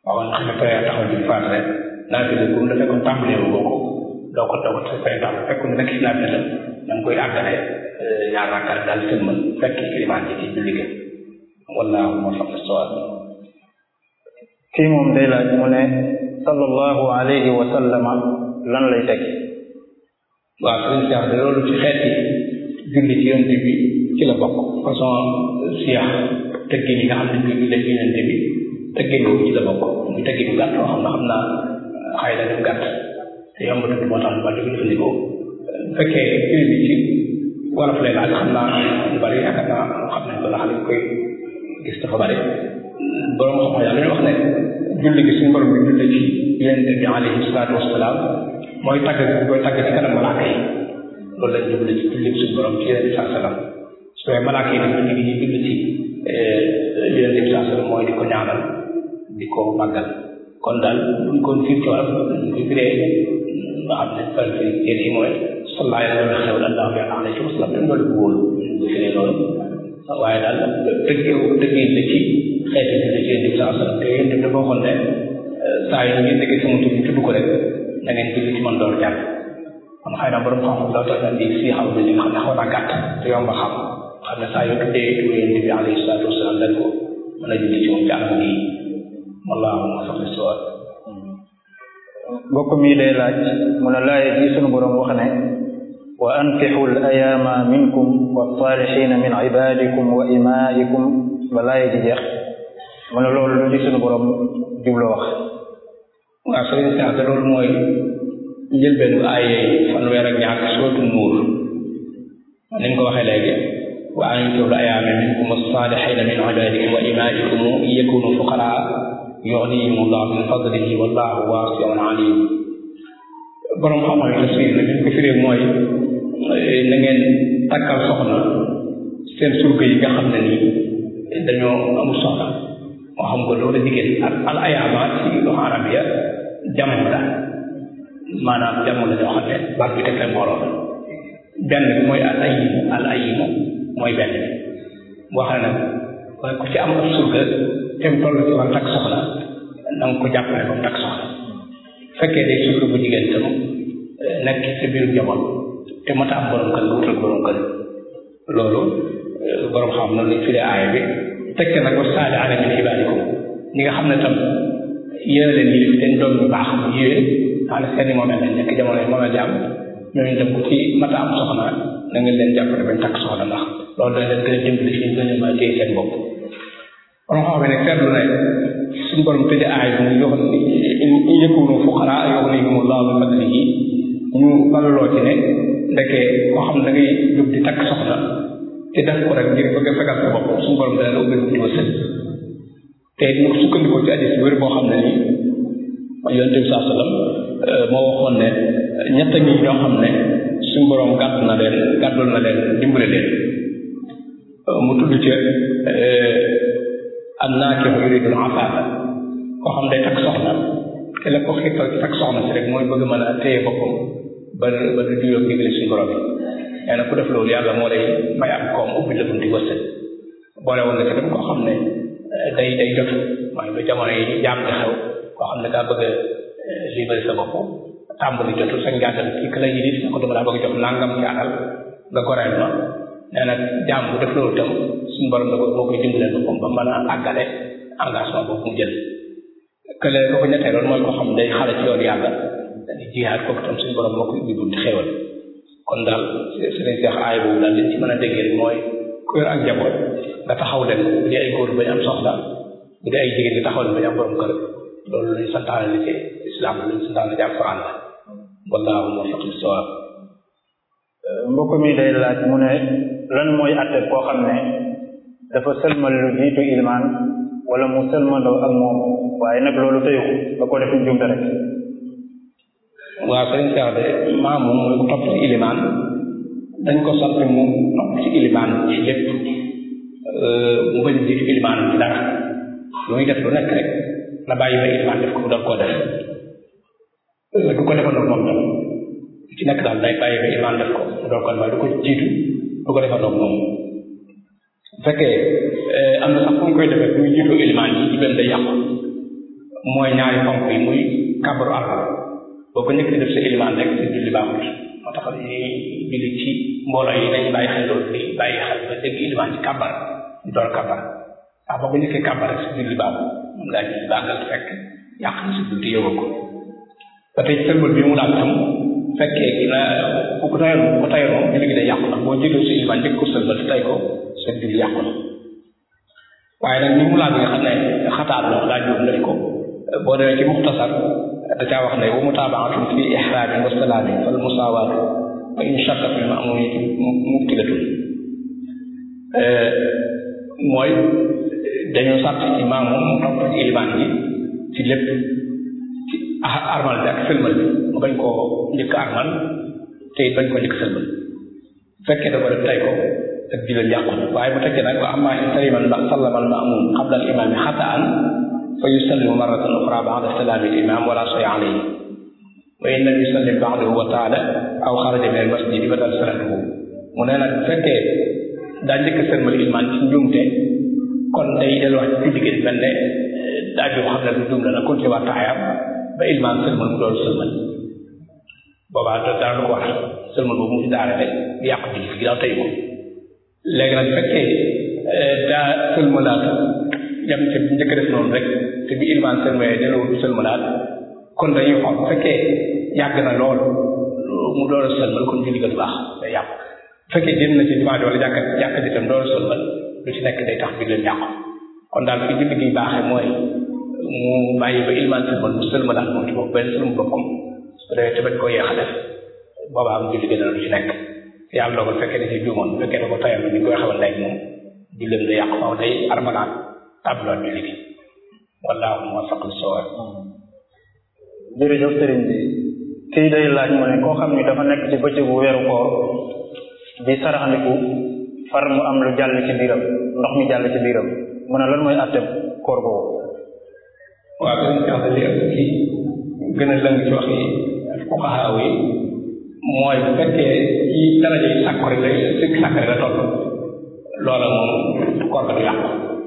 waaw nga xam ne pare taxaw ji faat rek naa fi bu mu la fekkoon tàmbalee wu ko doo ko doo ko fay tax fekkoon nekk si naa fi la da nga koy àggale ñaar rakkaat daal seen mën fekk ilimaan ji ci julli ga wallaahu moo xam ne sawab kii moom day laaj mu ne sallallahu alayhi wa sallama lan lay teg waaw sëriñ Cheikh de loolu ci xeeti julli ci yonent bi ci la bokk façon siyax tëggin yi nga xam ne ñu julli ci yonent bi tëggin boobu ci la bokk muy tëggin bu gàtt xam na xam naa xëy na dem gàtt te yomb tudd moo tax ba di ko jëfandikoo bu fekkee julli bi ci wolof lay laaj xam naa lu bari yaakaar naa xam nañ ko ndax liñ koy gis dafa bari borom xam-xam yàlla dañuy wax ne julli gi suñu borom bi julli ci yonent bi alayhi salaatu wasalaam mooy tàgg bi koy tàgg ci kanam malaaka yi loolu lañ jublu ci julli suñu borom ci yonent bi saa salaam su fekkee malaaka yi nag julli gi ñu julli ci yonent bi saa salaam mooy di ko ñaanal di ko màggal kon daal buñ ko fiir ci wàllu ñu koy firee nga xam ne fal fi téere yi mooy sallallahu alayhi wa sallam allahu alayhi wa sallam te loolu bu wóolu ñu firee loolu waaye daal dëggeew dëggee la ci xeeti julli ci yonent bi saa salaam te yonent bi dafa waxoon ne saa yi ngeen déggee sama tur bi tudd ko rek na ngeen julli ci man door jàpp kon xëy na borom xam-xam doo tax na di si xam ne li nga xam ne xaw naa gàtt te yomb a xam xam ne saa yoo tuddee tur yonent bi alayhi salaatu wasalaam dañ ko mën a julli ci moom ci anam gi wallaahu ma sax si waat mbokk mi day laaj mu ne laay ji sunu borom wax ne wa ankixu l ayaama minkum wasaalixina min ibadikum wa imaikum ba laay ji jeex mu ne loolu lu ci sunu borom jublu wax waaw sëriñ Cheikh de loolu mooy njëlbeen bu ay fanweer ak ñaar sootu nuur ni nga ko waxee léegi wa ankixu l ayaama minkum wasaalixina min ibadikum wa imaikum yakunu fuqaraa yughnihim allah min fadlihi wallahu waasi'un alim borom xam-xam yi tafsir na ko firee mooy na ngeen takkal soxna seen surga yi nga xam ne nii dañoo amul soxna moo xam ko loolu jigéen ak al ayaama ci loxo arabiya jamono la maanaam jamono la ñoo xam ne baat bi teg leen mbooloo la benn bi mooy al ayimu al ayimu mooy benn bi boo xam ne nag waaye ku ci am ab surga te mu toll ci war takk soxna na nga ko jàppale ba mu takk soxna fekkee day surga bu jigéen tam nekk ci biir njaboot te mata am borom kër nga wutal borom kër loolu borom xam noonu lañ firee aaya bi tekk nag wa saali ala min ibaadikum ñi nga xam ne tam yéen leen yi seen doom yu baax yéen xam ne seeni moom lañ nekk jamono yi moom la jàmm ñooñu tam ku ci mata am soxna na ngeen leen jàppale bañ takk soxna ndax loolu dañ leen gën a dimbali fi ñu gën a mën a téye seen bopp borom xam ne seetlu ne suñu borom tëje aay bi mu yox in yakunu fuqaraa yughnihim Allahu min fadlihi ñu balaloo ci ne ndeke koo xam da ngay jóg di takk soxna te def ko rek ngir bëgg a fegal sa bopp suñu borom dana la ubbi di wërsëg te mu sukkandikoo ci hadiis wér boo xam ne nii yonent bi saa sallam moo waxoon ne ñett ñi ñoo xam ne suñu borom gàdd na leen gàddul na leen dimbale leen mu tudd ca an naakixu yuridul afaafa koo xam day takk soxna te la ko xiirtal ci takk soxna si rek mooy bëgg mën a téye boppam ba ba du juyoo digle suñu borom yi nee na ku def loolu yàlla moo lay may am koom ubbi la bunti wërsëg boole woon na ci dem koo xam ne day day jot mooy lu jamono yi jaam di xew koo xam ne daa bëgg a libéré sa bopp tàmbali jotul sa njaatal ci ka la yilif ne ko dama daa bëgg jox nangam ci alal nga goreel ma nee na jaam bu def loolu tam suñu borom da ko moo koy dimbalee boppam ba mën a àggale engagement boobu mu jël kële ko ko ñettee loolu mooy ko xam day xale ci yoon yàlla dañuy jihaad kooku tam suñu borom moo koy ubbi bunti xéwal kon daal sëriñ Seex aay boobu daal liñ ci mën a déggee rek mooy ku yor ak njaboot nga taxaw leen bu dee ay góor bañ am soxla bu dee ay jigéen nga taxaw leen bañ am borom kër loolu luñ santaane li ci islam luñ santaane ci alquran la wallaahu muwaffiq lis-sawaab mbokk mi day laaj mu ne lan mooy atte koo xam ne dafa sëlmal lu jiitu ilmaan wala mu sëlmandoo ak moom waaye nag loolu tëyu ba ko def njumte rek waaw sëriñ Seex de maam moom mooy ku topp ci ilimaan dañ ko sant mu topp ci ilimaan ci lépp mu bañ a jiitu ilimaan ci dara lu muy def lu nekk rek la bàyyi ba ilimaan def ko mu doon koo def du ko defandoo moom tam ci nekk daal day bàyyi ba ilimaan def ko mu doon ko waaye du ko jiitu du ko defandoo moom bu fekkee am na sax fu mu koy defee bu ñu jiitoo ilimaan yi ci benn day yàqu mooy ñaari ponk yi muy kàbbaru armal boo ko njëkk di def sa ilimaan rek sa julli baaxut moo tax ñuy julli ci mbooloo yi dañu bàyyi xel loolu di bàyyi xel ba dégg ilimaan ci kàbbar ñu door kàbbar waaw boo ko njëkkee kàbbar rek sa julli baaxut moom laa julli baagal fekk yàq na sa julli yóbbu ko ba tey sëlmal bi mu daal tam fekkee gi na ku ko tayoon ku ko tayoon moom julli gi day yàqu ndax boo jógee sa ilimaan njëkk ko sëlmal te tay ko sa julli yàqu na waaye nag ni mu laaj nga xam ne xataar la laaj boobu def ko boo demee ci muxtasar da caa wax ne wa mutaabaatun fi ihraamin wa salaamin fal musaawaatu wa in shakka fi ma'muumi mubtilatun mooy dañoo sàtt ci maamu mu topp ci ilimaan bi ci lépp ci armal bi ak sëlmal bi mu bañ koo njëkk armal te it bañ koo njëkk sëlmal fekkee da ko def tay ko ak jullit yàqu na waaye bu tekkee nag wa amma in saliman ba sallama al ma'muum qabla al imaami xataan fa yusallimu marratan uxra ba'da salaami al imaam wala shay alayhi wa in lam yusallim ba'dahu wa taala aw xaraja min al masjidi badal salaatuhu mu ne nag bu fekkee daa njëkk a sëlmal ilimaan ci njuumte kon day delluwaat ci julli gi mel ne daa joo xam ne du juum la na continué waat taxayaam ba ilimaan sëlmal mu doon sëlmal boobaa dara lu ko war sëlmal boobu mu daare rek yàqu julli gi ginnaaw tey ko léegi nag fekkee daa sëlmalaat yam ci njëkk def noonu rek te bi ilimaan sëlmalee delluwul sëlmalaat kon dañuy xool bu fekkee yàgg na lool mu door a sëlmal kon julli ga du baax day yàqu bu fekkee génn na ci jumaa ji wala jàkka jàkka ji tam door a sëlmal lu ci nekk day tax bi leen yàqu kon daal fi julli gi baaxee mooy mu bàyyi ba ilimaan sëlmal mu sëlmalaat moom ci bopp benn sëlmu boppam su demee te bañ koo yéex a def boobaa am julli gën a lu ci nekk yàlla dogal fekkee da ci juumoon bu fekkee da ko tayal ni koy xamal léegi moom julleem da yàqu faaw day armalaat tabloot julli gi wallaahu muwaffiq lis-sawaab jërëjëf sëriñ bi kii day laaj mu ne koo xam ni dafa nekk ci bëccëgu weeru koor di saraxandiku far mu am lu jàll ci biiram ndox mi jàll ci biiram mu ne lan mooy àtteem koor boobu waaw dañ sax li ëpp ci gën a lëng ci wax yi fuqahaa yi mooy bu fekkee ci daraja yi sàkk rek lay sikk sàkk rek la toll loola moom koor ga du yàqu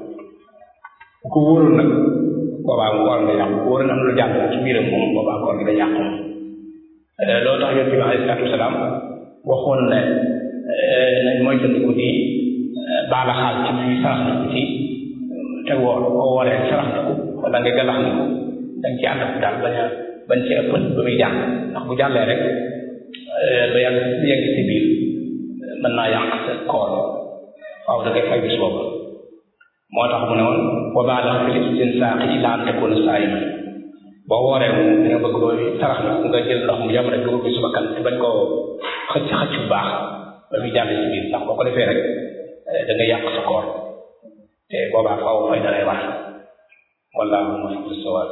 bu ko wóorul nag boobaa mu koor nga yàqu bu wóorul am lu jàll ci biiram moom boobaa koor gi da yàqu loolu tax yonent bi alayhi salaatu wasalaam waxoon ne nañ mooy tëndiku di baala xaal ci muy saraxndiku ci te woor boo wooree saraxndiku wala nga galaxndiku dañ ci ànd ak daal bañ a bañ ci ëppal ba muy jàll ndax bu jàllee rek ba yàgg yegg ci biir mën naa yàq sa koor waaw da ngay fay bis boobu moo tax mu ne woon wa baalax fi istinsaaqi illaa an takuuna saa'iman boo wooree moom dañoo bëgg booy sarax na nga jël ndox mu yam rek dugal ko suba kan te bañ koo xëcc xëcc bu baax ba muy jàll ci biir ndax boo ko defee rek da nga yàq sa koor te boobaa faaw fay da lay war wallaahu muwaffiq lis-sawaab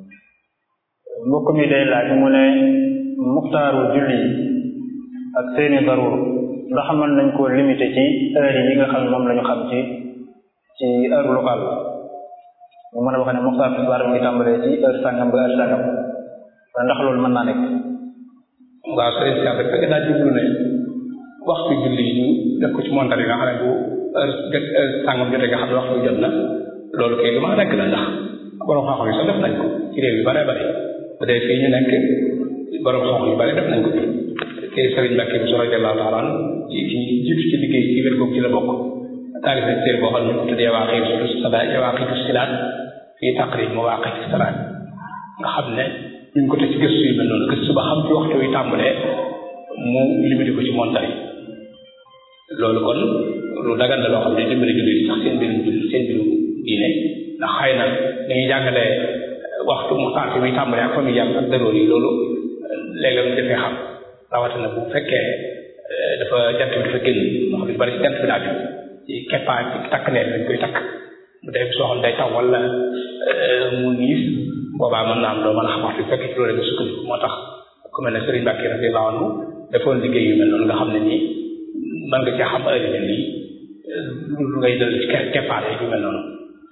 mbokk mi day laaj mu ne muxtaaru julli ak seeni daruur ndax mën nañ koo limité ci heure yi nga xam ne moom la ñu xam ci ci heure locale ñu mën a wax ne muxtaar tisbaar mu ngi tàmbalee ci heure sàngam ba heure sàngam ndax loolu mën naa nekk waaw sëriñ si rek fekk daa jublu ne waxtu julli yi ñu def ko ci montar yi nga xam ne bu heure jot heure sàngam jotee nga xam ne waxtu jot na loolu kay lu ma nekk la ndax borom xam-xam yi sax def nañ ko ci réew yu bare bare bu dee fii ñu nekk borom xam-xam yu bare def nañ ko kay sëriñ Mbàkke bi radiyallahu taala anhu ci ci jiitu ci liggéey ci wér googu ci la bokk taalif nañ téere boo xam ne ñu tuddee Yawaaqiitu Salaat Yawaaqiitu Salaat fii taqriib mawaaqiiti salaat nga xam ne ñu ngi ko teg ci gëstu yu mel noonu gëstu ba xam ci waxtu wi tàmbalee mu limité ko ci montar yi loolu kon lu dagan la loo xam ne dimbali jullit sax seen mbirum jullit seen mbirum diine ndax xëy na dañuy jàngalee waxtu mu temps muy tàmbalee ak fa muy yàgg ak daroor yi loolu léeg-léeg mu defee xam rawatina bu fekkee dafa jant bi dafa génn ndax lu bari ci jant bi daa jóg ci keppaa ci takk neer dañ koy takk bu dee soo xam day taw wala mu niis boobaa mën naa am doo mën a xam waxtu fekk ci loolu nga sukkandiku moo tax ku mel ne Serigne Mbacke radiyallahu anhu defoon liggéey yu mel noonu nga xam ne nii mën nga cee xam heure yu lii lu ngay dal ci keppaar yu mel noonu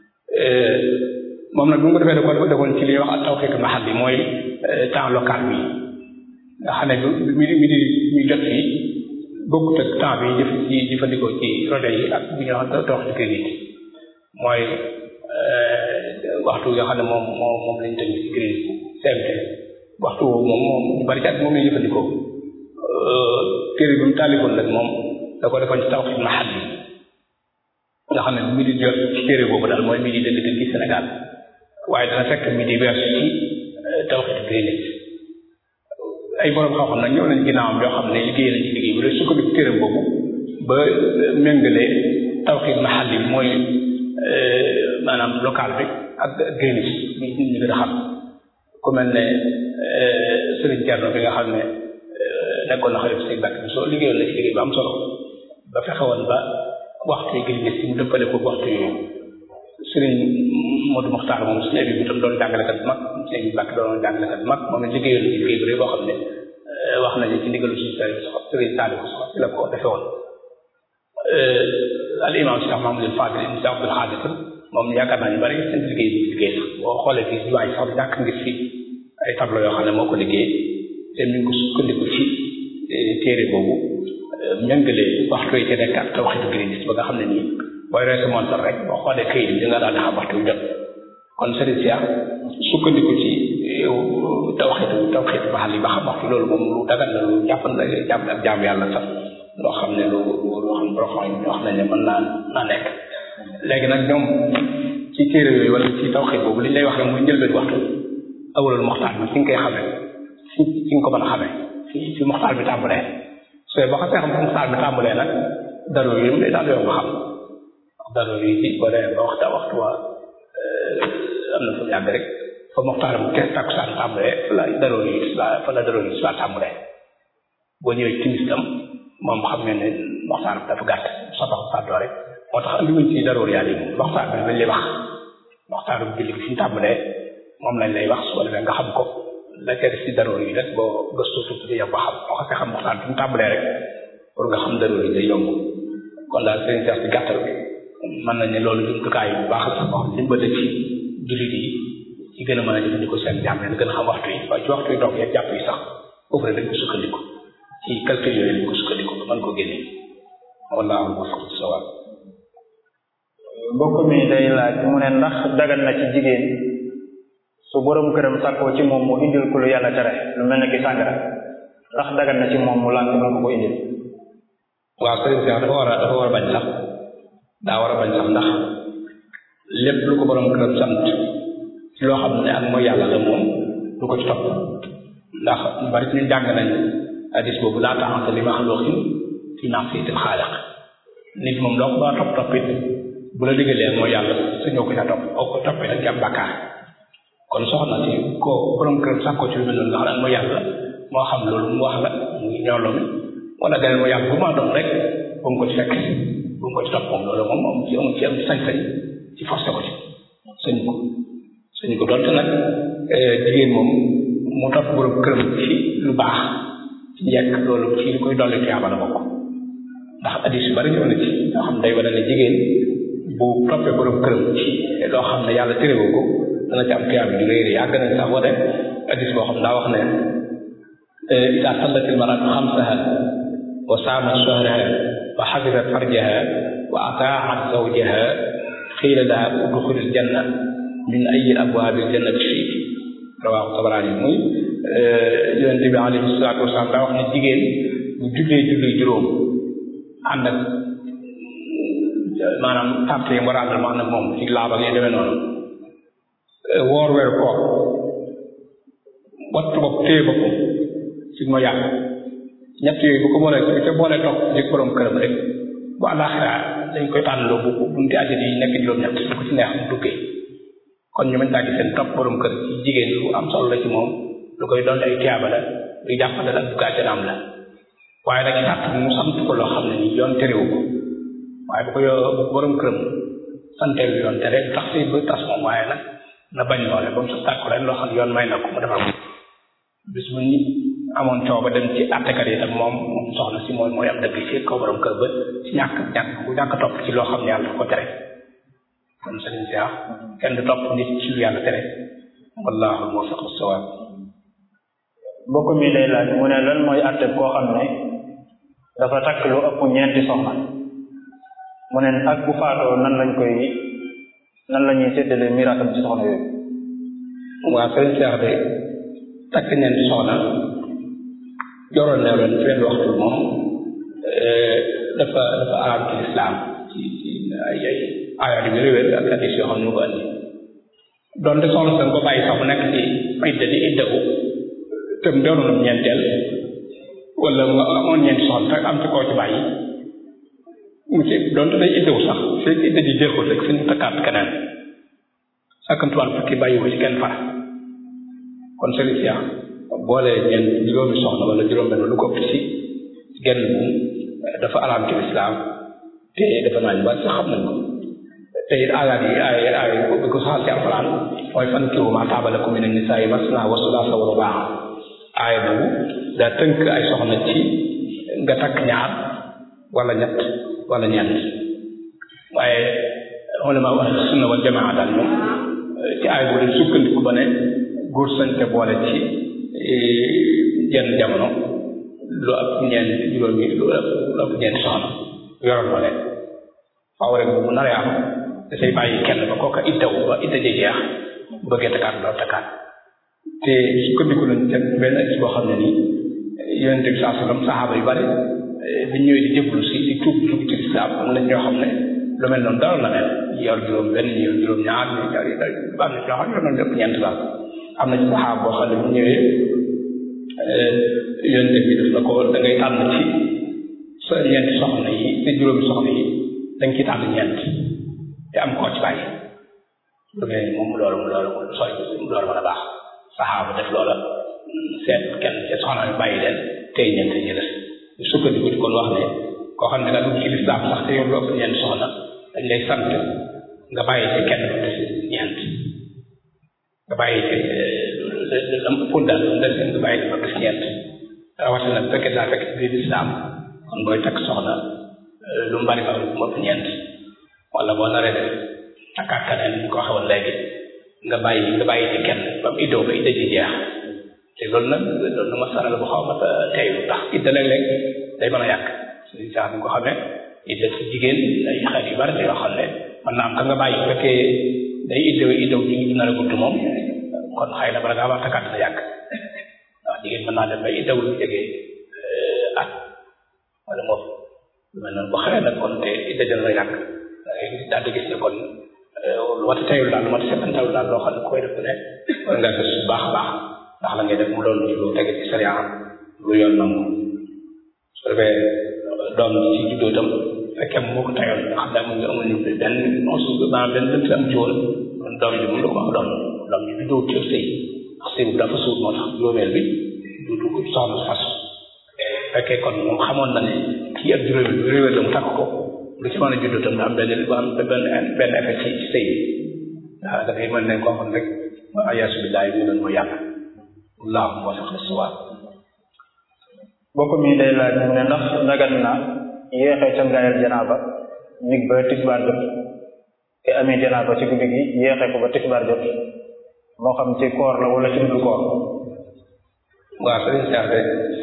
moom nag bu nga defee da ko defoon ci li ñuy wax ak tawfiq mahal bi mooy temps local bi nga xam ne bu mi mi di ñu jot fii bokkut ak temps bi jëf ci jëfandikoo ci rajo yi ak bu ñu wax dox ci kër yi mooy waxtu yoo xam ne moom moom moom lañ tënk ci crise CMT waxtu woowu moom moom ñu bari cat moom lañ jëfandikoo téere bi mu tàllikoon nag moom da ko defoon ci tawxiid mahal bi nga xam ne midi jot ci téere boobu daal mooy midi dëgg dëgg ci Sénégal waaye dana fekk midi weesu ci tawxiid Greenwich ay borom xam-xam nag ñëw nañ ginnaawam yoo xam ne liggéey nañ ci liggéey bu dee sukkandiku téere boobu ba méngale tawxiid mahal bi mooy maanaam local bi ak Greenwich bi nit ñi gën a xam ku mel ne Serigne Thierno bi nga xam ne nekkoon na xalifa Sëñ Bakk bi soo liggéeyoon na ci liggéey ba am solo ba fexe woon ba waxtu yi Greenwich mu dëppale ko waxtu yooyu Serigne Modou Mokhtar moom suñu bi tam doon jàngalekat bu mag Sëñ Bakk doon jàngalekat bu mag moom it liggéeyoon na ci liggéey bu rëy boo xam ne wax nañu ci ndigalu suñu Serigne Saliou sax ci la ko defe woon al imam Cheikh Mahamadou Fadil ibn Cheikh Abdoul Khadir moom yaakaar naa ñu bari seen liggéey bi liggéey sax boo xoolee fii si waaye sax ñàkk ngir fi ay tableau yoo xam ne moo ko liggéey te ñu ngi ko sukkandiku ci téere boobu méngale waxtu yi ci nekk ak tawxiidu Greenwich ba nga xam ne nii booy reese montar rek boo xoolee këyit bi di nga daal di xam waxtu yu jot kon Serigne Cheikh sukkandiku ci tawxiidu tawxiidu baxal yi ba xam waxtu loolu moom lu dagan la lu jàppan la jàpp ak jaam yàlla sax loo xam ne lu loo xam borom wax nañ ne mën naa naa nekk léegi nag ñoom ci téere yooyu wala ci tawxiid boobu li ñu lay wax rek mooy njëlbeen waxtu awalul moxtaar bi fi nga koy xamee fi fi nga ko mën a xamee fi fi moxtaar bi tàmbalee sooy boo xasee xam fi moxtaar bi tàmbalee nag daroo yi mu day daal yow nga xam daroo yi ci boo demee ba waxta waxtu waa am na fu mu yàgg rek fa moxtaar bu kenn takkusaan tàmbalee fa la daroo yi isla fa la daroo yi isla tàmbalee boo ñëwee timis tam moom xam ngeen ne moxtaar bi dafa gàtt sotax sàddoo rek moo tax andi wuñ ci daroor yàlla yi moom waxtaan bi lañ lay wax waxtaanu julli bi fi ñu tàmbalee moom lañ lay wax su ko defee nga xam ko la ca def ci daroor yi rek boo gëstu tuuti di yow ba xam boo xasee xam waxtaan bi mu tàmbalee rek pour nga xam daroor yi day yomb kon daal sëriñ Cheikh ci gàttal bi mën nañ ne loolu jumtukaay bu baax sax wax dimbale ci jullit yi ci gën a mën a jëfandikoo seen jàmm leen gën a xam waxtu yi waaye ci waxtu yi doog ya jàpp yi sax foofu rek dañ ko sukkandiku ci calcul yooyu dañ ko sukkandiku ba mën ko génne wallaahu muwaffiq sawaab mbokk mi day laaj mu ne ndax dagan na ci jigéen su borom këram sàkkoo ci moom mu indil ku lu yàlla tere lu mel ne ki sàngara ndax dagan na ci moom mu lànk mën ko ko indil waaw sëriñ Cheikh dafa war a dafa war a bañ sax daa war a bañ sax ndax lépp lu ko borom këram sant ci loo xam ne ak mooy yàlla la moom du ko ci topp ndax ñu bari ci ñu jàng nañ hadis boobu laa taxante li maxluqin fi ma'siyatil xaaliq nit moom loo ko ba topp toppit bu la diggalee mooy yàlla suñoo ko ca topp boo ko toppee nag jàmm bàkkaar kon soxna si ko borom kër sax ko ci lu mel noonu nga xam ne mooy yàlla moo xam loolu mu wax la muy ñoolo mi wala ganeen mooy yàlla bu ma doon rek bu mu ko ci fekk bu mu ko ci topp moom loolu moom moom ci amul ci am sañ-sañ ci forcé ko ci sañu ko sañu ko doonte nag jigéen moom mu topp borom këram ci lu baax ci njëkk loolu ci li koy dolli tuyaaba la bokk ndax addis yu bari ñëw na ci yoo xam day wane ne jigéen bu toppee borom këram ci loo xam ne yàlla téréwu ko dana ci am tuyaaba ju rëy rëy yàgg nañ sax wane addis boo xam daa wax ne ida sallatil maratu xamsaha wa saamat shahraha wa xafisat farjaha wa ataaat zawjaha xiila laha udxulil janna min ayi abwaabil jannati shi'ti rawaahu Tabaraani muy yonente bi alayhi salaatu wasalaam daa wax ne jigéen bu jullee julli juróom ànd ak maanaam tàpp yi mu war a àndal ma ànd ak moom ci laaba ngay demee noonu woor weer koor wattu bopp téye boppam ci ma yàq ñett yooyu bu ko boolee bu ca boolee topp ci borom këram rek bu àllaaxira dañ koy tànnaloo bu bunti àjjana yi nekk juróom-ñett lu ko ci neex mu duggee kon ñu mën daa gis seen topp borom kër ci jigéen lu am solo la ci moom lu koy doon ay tiyaaba la luy jàppale la dugg àjjanaam la waaye nag sàrt mu sant ko loo xam ne ni yoon terewu ko waaye bu ko yo borom këram santeewu yoon tere du tax si ba tas moom waaye nag na bañ loole ba mu sa tàkku leen loo xam ne yoon may na ko mu defal ko bis bu ñu amoon coow ba dem ci àttekat yi tam moom moom soxna si mooy mooy am dëgg ci kaw borom kër ba ci ñàkk ñàkk bu ñàkk topp ci loo xam ne yàlla ko tere kon sëriñ si kenn du topp nit ci lu yàlla tere wallahu muwaffiq as-sawab mbokk mi day laaj mu ne lan mooy àtteb koo xam ne dafa takk lu ëpp ñeenti soxna mu ne ak bu faatoo nan lañ koy nan la ñuy séddale miraasam ci soxna yooyu waaw sëriñ Seex de takk ñeenti soxna joroon ne leen fenn waxtu moom dafa dafa araam ci lislaam ci ci ay ay ayaat yu wér wér ak hadis yoo xam ne ñu ko andi donte soxna sa ko bàyyi sax mu nekk ci idda di iddaku te mu doonoon ñeenteel wala mu amoon ñeenti soxna rek am ci koo ci bàyyi mu ci donte day iddawu sax fekk idda ji jeexul rek suñu takkaat keneen sàkkantuwaan fukki bàyyi ko ci kenn far kon sëriñ Seex boole ñeent juróomi soxna wala juróom benn lu ko ëpp ci genn dafa araam ci lislaam te dafa naa ñu bari sax xam nañ ko te it aayaat yi ay ay bi ko saxal ci alxuraan mooy fankihu maa taaba lakum mina nisaa'i masnaa wa sulaasa wa rubaa aaya boobu daa tënk ay soxna ci nga takk ñaar wala ñett wala ñeent waaye ulama wax sunna wal jamaa daal moom ci aaya boobu dañ sukkandiku ba ne góor sañ te boole ci jenn jamono lu ëpp ñeent juróomi lu ëpp ñeenti soxna yoroon ko leen faaw rek bu naree am dafay bàyyi kenn ba kooka iddaw ba idda ji jeex bu bëggee takkaat doo takkaat te sukkandiku nañ ca benn gis boo xam ne nii yonent bi saa sallam saxaaba yu bari bi ñëwee di jëblu si di tuub dugg ci lislaam am na ñoo xam ne lu mel noonu dara na leen yor juróom benn ñu yor juróom ñaar ñu yor am na ñoo xam ne yor nañ lépp ñeent daal am na ci saxaaba boo xam ne bu ñëwee yonent bi def na ko da ngay tànn ci sa ñeenti soxna yi te juróomi soxna yi dañ ci tànn ñeent te am koo ci bàyyi lu mel ni moom loolu loolu sooy loolu mën a baax saxaaba def loola seet kenn ci soxna yu bàyyi leen tey ñeent ñi des sukkandiku ci kon wax ne koo xam ne nga dugg ci lislaam sax te yow lu ëpp ñeent soxna dañ lay sant nga bàyyi ci kenn ba des ñeent nga bàyyi ci lam ëppoon daal lu des nga bàyyi ba des ñeent rawatina bu fekkee daa fekk biir lislaam kon booy takk soxna lu mu bari ba mu ëpp ñeent wala boo naree def takkaat keneen ñu ko waxee léegi nga bàyyi nga bàyyi ci kenn ba mu iddoo ba idda ji jeex te loolu nag loolu ma saral bu xaw ma teyu ndax idda léeg-léeg day mën a yàq suñu sax ni ko xamee idda ci jigéen ay xel yu bari la yoo xam ne mën naa am ka nga bàyyi bu fekkee day iddaw iddaw ji dina la gudd moom kon xëy na bala ngaa wax takkaat dina yàgg ndax jigéen mën naa dem ba iddaw lu jege at wala moom lu mel noonu bu xëyee nag kon te idda dina la yàgg daal di gis ne kon lu mat a teyul daal lu mat a setantal daal loo xam ne koy def ne war nga gis bu baax a baax ndax la ngay def mu doon lu tege ci sariya lu yoon nangu su defee doom ci juddoo itam fekkee moo ko teyoon nga xam ne amuñu amuñu benn onsu maanaam benn lënt am ci woon kon doom ji mun la ko wax doom doom ji juddoo ci sëy ndax sëy bu dafa suur moo tax juróomeel bi du du soxna fas fekkee kon moom xamoon na ne kii ak juróomeel bi réwél la mu takk ko lu ci mën a juddoo tam da am benn bu am benn benn effet ci ci sëy bi waaw da ngay mën nañ koo xam rek ma ayaasu billaahi mu doon moo yàlla wallaahu moo sax la suwaat bokk mi day laaj mu ne ndax dagan na yéexee cangaayal janaaba nig ba tisbaar jot te amee janaaba ci guddi gi yéexee ko ba tisbaar jot moo xam ci koor la wala ci duddu koor waaw sëriñ Seex de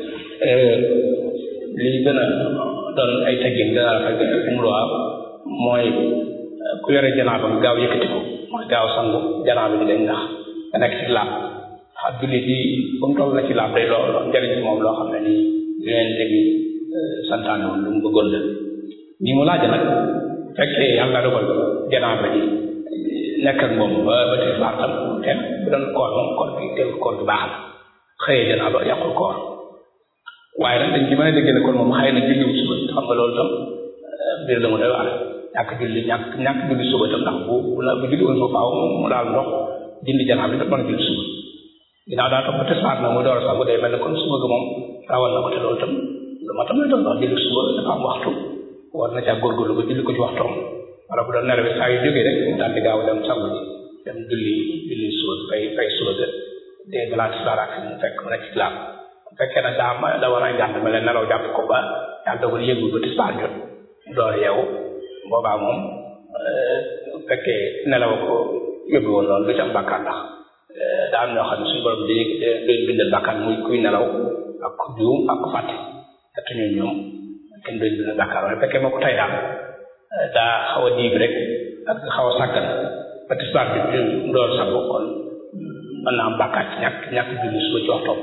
lii gën a doon ay teggin gën a rafet um luwaa mooy ku yore janaaba bi gaaw yëkkati ko mooy gaaw sangu janaaba bi dañ ndax nga nekk ci laab xam jullit yi ba mu toll na ci laab day loo njëriñ ci moom loo xam ne nii yeneen bi santaane woon lu mu bëggoon la ni mu laaj nag fekkee yàlla dogal janaaba ji nekk ak moom ba ba tisbaar tam te bu doon koor moom koor bi teew koor bi baax na xëyee janaaba yàqul koor waaye nag dañ ci mën a dégg ne kon moom xëy na julliwu suba xam nga loolu tam mbir la mu doy waar ñàkk julli ñàkk ñàkk julli suba tam ndax bu bu la bu julli woon ba faaw mu daal ndox dindi janaaba bi da mën a julli suba ginnaaw daa topp ba tisbaar nag mu door a sangu day mel ne kon suba ga moom rawal na ko te loolu tam lu ma tam la doon wax julli suba dafa am waxtu war na caa góorgóorlu ba julli ko ci waxtoom wala bu doon nelaw saa yu jógee rek mu daal di gaaw dem sangu ji dem julli julli suba fay fay suba ga te balaa tisbaar ak mu fekk mu nekk ci laam bu fekkee nag daa ma da war a jàpp mel ne nelaw jàpp ko ba yàlla dogal yëgul ba tisbaar jot door a yeewu boobaa moom bu fekkee nelaw ko yóbbu woon loolu du ci am bàkkaar ndax daa am ñoo xam ne suñu borom dañuy dañuy bindal bàkkaar muy kuy nelaw ak ku juum ak ku fàtte te ñun ñoom kenn duñ bindal bàkkaar waaye fekkee moo ko tey daal daa xaw a diib rek ak xaw a sàggan ba tisbaar bi bi door sago kon mën naa am bàkkaat ci ñàkk ñàkk julli suba ci waxtoom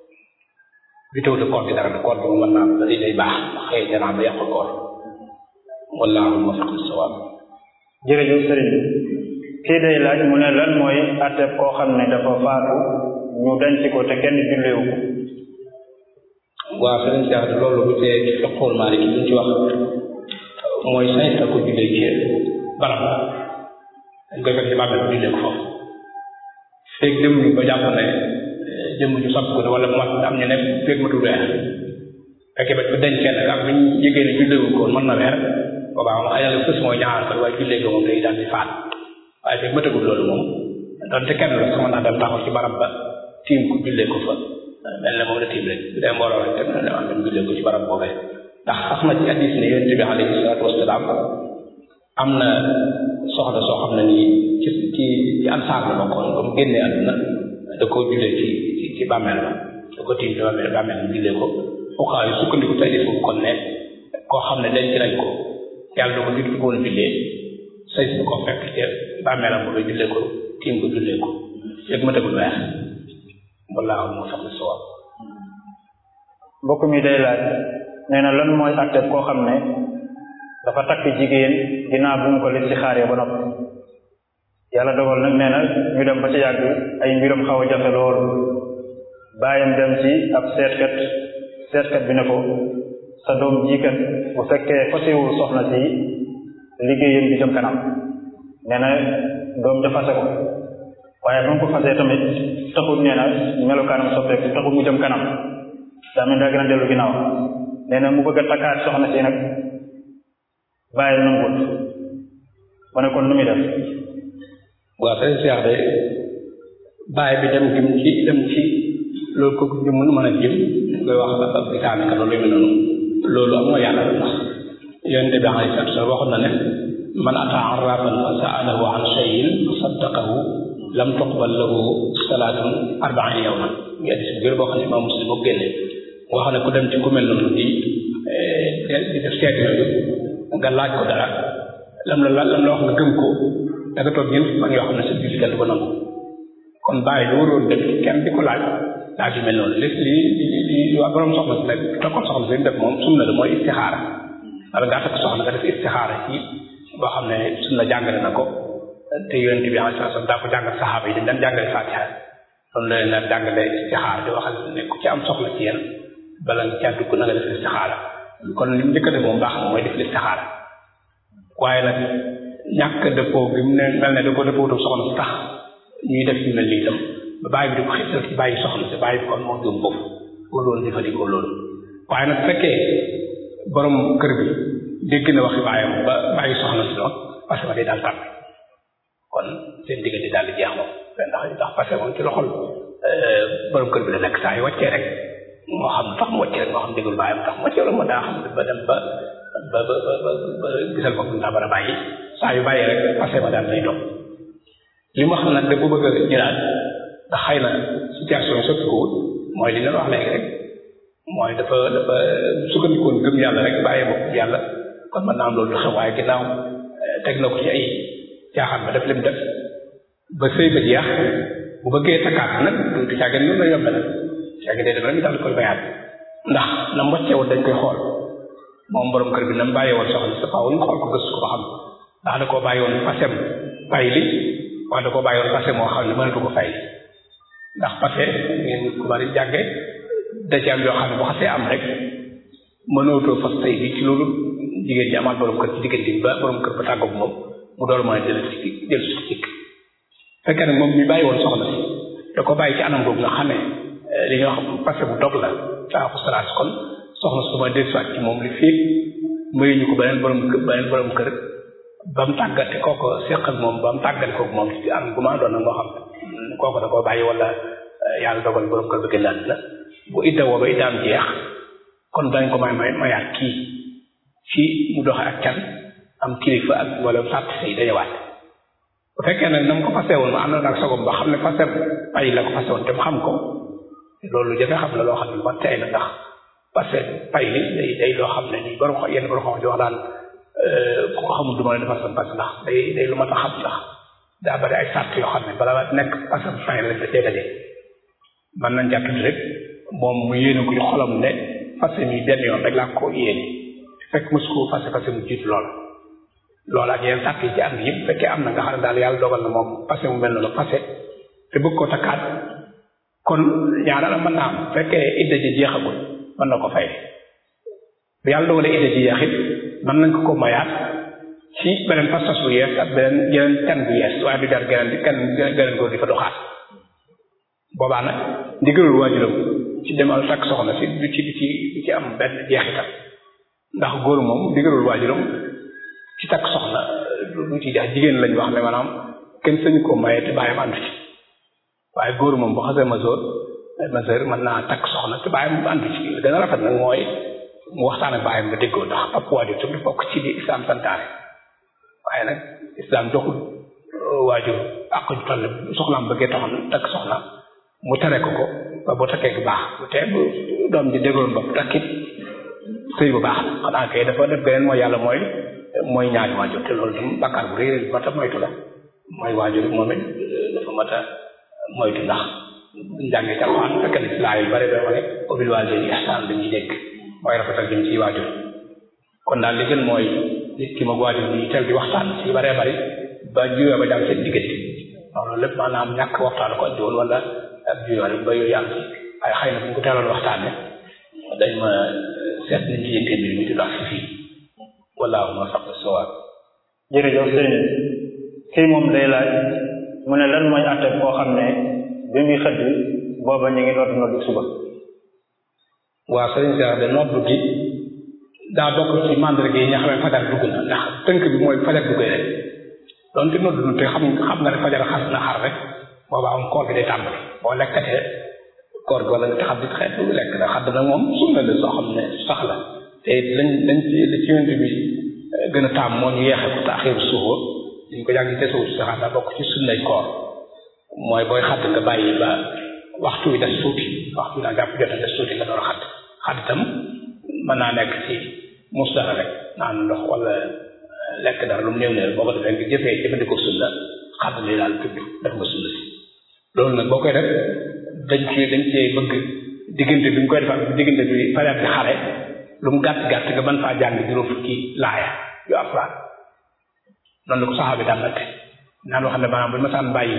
bi taw de koor gi dara de koor bi mën naa am day day baax ndax xëy janaa ba yàqul koor wallaahu muwaffiq lis-sawaab jërëjëf sëriñ bi kii day laaj mu ne lan mooy atteb koo xam ne dafa faatu ñu denc ko te kenn julleewu ko waaw sëriñ Cheikh loolu bu tee ci fiqhul Maliki li ñu ci wax mooy sañ na ko jullee ci barab dañ koy fekk ci bàmmeel bu jullee ko foofu feeg dem ñu ba jàpp ne jëmm ju sàpp ko wala mu mat am ñu ne feeg matul weer fekkee ba bu dencee nag ak bu ñu yëgee ne julleewu ko mën na weer boobaa moom xëy na fës mooy ñaar ko waaye jullee ko moom day daal di faat waaye feeg matagul loolu moom donte kenn la sax mën naa dem taxaw ci barab ba tiim ko jullee ko fa mel ne moom la tiim rek bu dee mbooloo rek te ne am dem jullee ko ci barab boobee ndax sax na ci hadis ne yonent bi alayhi salaatu wasalaam am na soxna soo xam ne nii ci ci ci ansaar la bokkoon ba mu génnee àdduna da koo jullee ci ci ci bàmmeel ba da ko tiim ci bàmmeel bàmmeel bi jullee ko fuqaa yi sukkandiku ci hadis boobu kon ne koo xam ne denc nañ ko yàlla da ko jut ko woon jullee say su ko fekk ci bàmmeelam boobu jullee ko tiim ko jullee ko yëg ma tegul weer wallaahu moo sax si waaw mbokk mi day laaj nee na lan mooy atteb koo xam ne dafa takk jigéen ginnaaw bu mu ko listixaaree ba noppi yàlla dogal nag nee na ñu dem ba ci yàgg ay mbiram xaw a jafe loolu bàyyam dem ci ab seetkat seetkat bi ne ko sa doom jiikat bu fekkee fasiwul soxna si liggéeyam bi jëm kanam nee na doom ja fase ko waaye ba mu ko fasee tamit taxul nee na melokaanam soppeeku taxul mu jëm kanam daa mel daa gën a dellu ginnaaw nee na mu bëgg a takkaat soxna si nag bàyyi nangut ma ne kon nu muy def waaw sëñ Cheikh de bàyyi bi dem gim ci dem ci loolu ko ñu mën mën a jëm koy wax ak bitaane ka loolu yu mel noonu loolu am nga yàlla la ndax yonente bi alayhi salaatu salaam waxoon na ne man ataa arrafan fa saalahu an shay'in fa saddaqahu lam tuqbal lahu salaatun arbaina yawman ngi addis bu gër boo xam ne imaam muslim moo génne wax ne ku dem ci ku mel noonu di di def seet yooyu nga laaj ko dara lam la lam la wax nga gëm ko da nga toog ñeent fan yoo xam ne sa julli kenn du ko nangu kon bàyyi lu waroon def kenn di ko laaj laaj yu mel noonu li li li li waa borom soxna si nag tokkoon soxna si def moom sunna la mooy istixaara wala ngaa takk soxna nga def istixaara ci boo xam ne sunna jàngale na ko te yonent bi alayhi salaam daa ko jàngal saxaaba yi dañ daan jàngale fatiha loolu la leen daan jàngale istixaara di waxal ne ku ci am soxla ci yéen bala nga caa dugg na nga def istixaara kon li mu njëkk a def moom baax na mooy def istixaara waaye nag ñàkk dëppoo bi mu ne mel ne da ko dëppootu soxna si tax ñuy def yu mel nii itam ba bàyyi bi di ko xiital ci bàyyi soxna si bàyyi bi kon moo gëm foofu wala loolu jëfandikoo loolu waaye nag fekkee borom kër bi dégg na waxi baayam ba bàyyi soxna si noonu parce que day daal tàmm kon seen diggante daal di jeex moom ndax ndax parce que moom ci loxol borom kër bi la nekk saa yu wàccee rek moo xam tax mu wàccee rek moo xam dégul baayam tax mu wàccee wala moo daa xam ba dem ba ba ba ba ba gisal boppam daa war a bàyyi saa yu bàyyi rek parce que daal lay dox li mu xam nag da ko bëgg a jëlaat ndax xëy na situation yi soppi ko wut mooy li leen wax léegi rek mooy dafa dafa sukkandikoon gëm yàlla rek bàyyi bopp yàlla kon mën naa am loolu du xew waaye ginnaaw teg na ko ci ay caaxaan ba def lim def ba sëy ba jeex bu bëggee takkaat nag du du caagin noonu la yombe nag caagin day dem rek ñu daal di koy bayaat ndax na mu wàcceewoon dañ koy xool moom borom kër bi na mu bàyyi woon soxna sa faaw ñu xool ko gëstu ko ba xam ndax da koo bàyyi woon pasem fay li wala da koo bàyyi woon passé moo xam ne mënatu ko fay ndax passé ngeen ku bari jànge da ci am yoo xam ne bu xasee am rek mënootoo fas tey bi ci loolu jigéen ñi amaat borom kër ci diggante bi ba borom kër ba tàggoog moom mu door mën a jël ci jël ci cikk fekkee nag moom mi bàyyi woon soxna si da ko bàyyi ci anam boobu nga xam ne li nga xam passé bu dog la daa ko salaat kon soxna su ma dellusiwaat ci moom li fii mayuñu ko beneen borom kër beneen borom kër ba mu tàggate kooko séq ak moom ba mu tàggate kooku moom ci am gu ma doon nag moo xam ne kooku da koo bàyyi wala yàlla dogal borom kër ba gën la bu idda woo ba iddaam jeex kon dañ ko may may mayaat kii ci mu doxe ak can am kilifa ak wala sàtt say dañëwaat bu fekkee nag na mu ko fase woon ma am na nag sogom ba xam ne fase ay la ko fase woon te mu xam ko loolu jafe xam la loo xam ne lu ma tey na ndax parce que pay li day day loo xam ne nii borom yenn borom xam di wax daan ku ko xamul du ma la defal sa parce ndax day day lu ma tax xam ndax daa bari ay sart yoo xam ne bala nekk parce que fin lañ da cee daje mën nañ jàppati rek moom mu yéene ko ci xolam ne fase mi benn yoon rek laa ko yéene fekk mos ko fase fase mu jiitu lool loolu ak yeneen sàrt yi ci am yëpp fekkee am na nga xam ne daal yàlla dogal na moom fase mu mel noonu fase te bëgg ko takkaat kon ñaareel mën naa am fekkee idda ji jeexagul mën na ko fay bu yàlla dogalee idda ji jeexit mën nañ ko ko mayaat ci beneen pas-pas bu yees ak beneen yeneen can bu yees waaye du jar geneen di kenn geneen góor di fa doxaat boobaa nag ndigalul waajuram ci demal takk soxna si du ci du ci du ci am benn jeexital ndax góor moom ndigalul waajuram ci takk soxna du ci jax jigéen lañ wax ne maanaam kenn sañu ko maye te bàyyam àndu ci waaye góor moom bu xasee masoor masoor mën naa takk soxna te bàyyam àndu ci li gën a rafet nag mooy mu waxtaan ak bàyyam ba déggoo ndax ab waajur tam bokk ci li islam santaane waaye nag islam joxul waajur ak ñu toll soxnaam bëggee taxoon takk soxna mu tere ko ko ba bu takkee bu baax bu tee bu doom ji déggoon bopp takkit sëy bu baax xanaa kay dafa def beneen mooy yàlla mooy mooy ñaari waajur te loolu tam bakkaar bu rëy rëy mat a moytu la mooy waajur moom it dafa mat a moytu ndax buñ jàngee ci alxuraan fekk na ci laa yu bare bare ubil waalidayni ihsaan dañuy dégg mooy rafetal jëm ci waajur kon daal li gën mooy nit ki moog waajur bi teel di waxtaan ci bare bari ba juyoo ba jàmm seen diggante loolu lépp maanaam ñàkk waxtaan ko andi woon wala ak juyoo rek ba yooyu yàlla waaye xëy na bu ñu ko teeloon waxtaane dañ ma seet nañ ci yënte mbir mi di dox si fii wallaahu ma faq sawaab jërëjëf sëriñ kii moom day laaj mu ne lan mooy àtte koo xam ne bi muy xëdd booba ñu ngi dootu noddu suba waaw sëriñ Cheikh de noddu gi daa bokk ci mandarga yi nga xam ne fajar dugg na ndax tënk bi mooy fajar duggee rek donte noddu na te xam xam nga ne fajar xas na xar rek booba am koor gi day tàmbali boo lekkatee koor gi wala nga taxaw di xeet lu lekk da xadd nag moom sunna la soo xam ne sax la te lañ lañ ci li ci yonent bi gën a taam moo ñu yeexe ko taaxiru suhur dañ ko jàng te suhur saxaat daa bokk ci sunnay koor mooy booy xadd nga bàyyi ba waxtu wi des tuuti waxtu wi daa jàpp jot a des tuuti nga door a xadd xadd itam mën naa nekk ci mus dara rek naan ndox wala lekk dara lu mu néew néew boo ko defee nga jëfee jëfandikoo sunna xadd li daal tudd def nga sunna si loolu nag boo koy def dañ ci dañ cee bëgg diggante bi ñu koy defal diggante bi fajar bi xare lu mu gàtt gàtt nga mën faa jàng juróom fukki laaya yu alxuraan noonu la ko saxaa bi daan nag naan wax ne maanaam bu ñu masaan bàyyi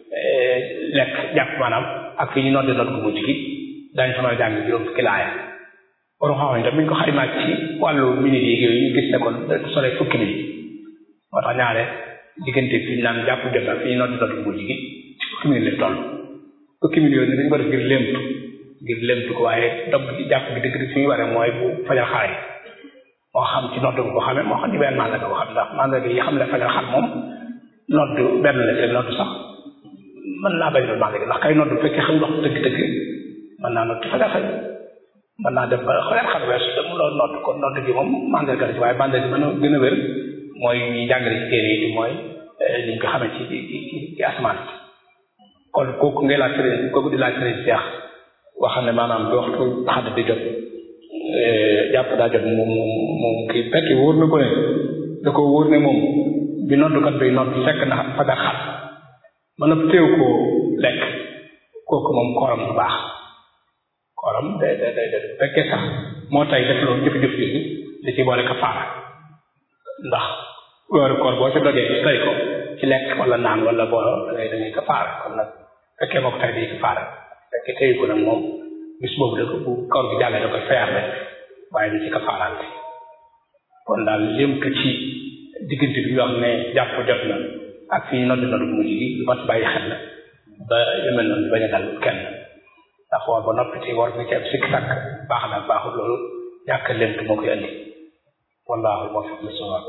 lekk jàpp maanaam ak fi ñu noddi nodd gu mujj gi daañu fa mën a jàng juróom fukki laaya borom xam ne tam bu ñu ko xaymaat ci wàllu minute yi yooyu ñu gis ne kon da sole fukki minute moo tax ñaare diggante fi ñu naan jàpp jot ak fi ñu noddi nodd gu mujj gi fukki minute la toll fukki minute yooyu dañu ko def ngir lémtu ngir lémtu ko waaye dog gi jàpp gi dëgg fi ñu waree mooy bu fajar xare moo xam ci nodd ko xamee moo xam ci benn màndarga ko xam ndax màndarga yi xam ne fajar xar moom nodd benn la te nodd sax mën naa bañ doon màndarga ndax kay nodd bu fekkee xam wax dëgg-dëgg mën naa nodd fajar xëy mën naa dem ba fajar xar weesu te mu loolu nodd kon nodd gi moom màndarga la ci waaye màndarga mën a gën a wér mooy ñi jàngale ci téere yi mooy liñ ko xamee ci ci ci ci asamaan kon kooku ngay laaj sëriñ kooku di laaj sëriñ Seex wax ne maanaam bi waxtu xadd di jot jàpp daa jot moom moom kii fekk wóor na ko ne da ko wóor ne moom bi noddukat bi nodd fekk na fajar xat mën a téew koo lekk kooku moom kooram bu baax kooram day day day day fekkee sax moo tay def loolu jëf-jëf yi da ci boole kafaara ndax weeru koor boo ca dogee tay ko ci lekk wala naan wala boo dangay da ngay kafaara kon nag fekkee moo ko tay day kafaara fekkee teyu ko nag moom bis boobu da ko bu koor gi jàllee da koy fayar rek waaye du ci kafaaraante kon daal lémtu ci diggante bi wax ne jàpp jot na ak fi ñu noddi noddu mujj gi lu mat bàyyi xel la ba yu mel noonu bañ a dal kenn ndax war ba noppi ci war bi ci am sikk sàkk baax na baaxul loolu ñàkk lémtu moo koy andi wallaahu muwaffiq li sawaab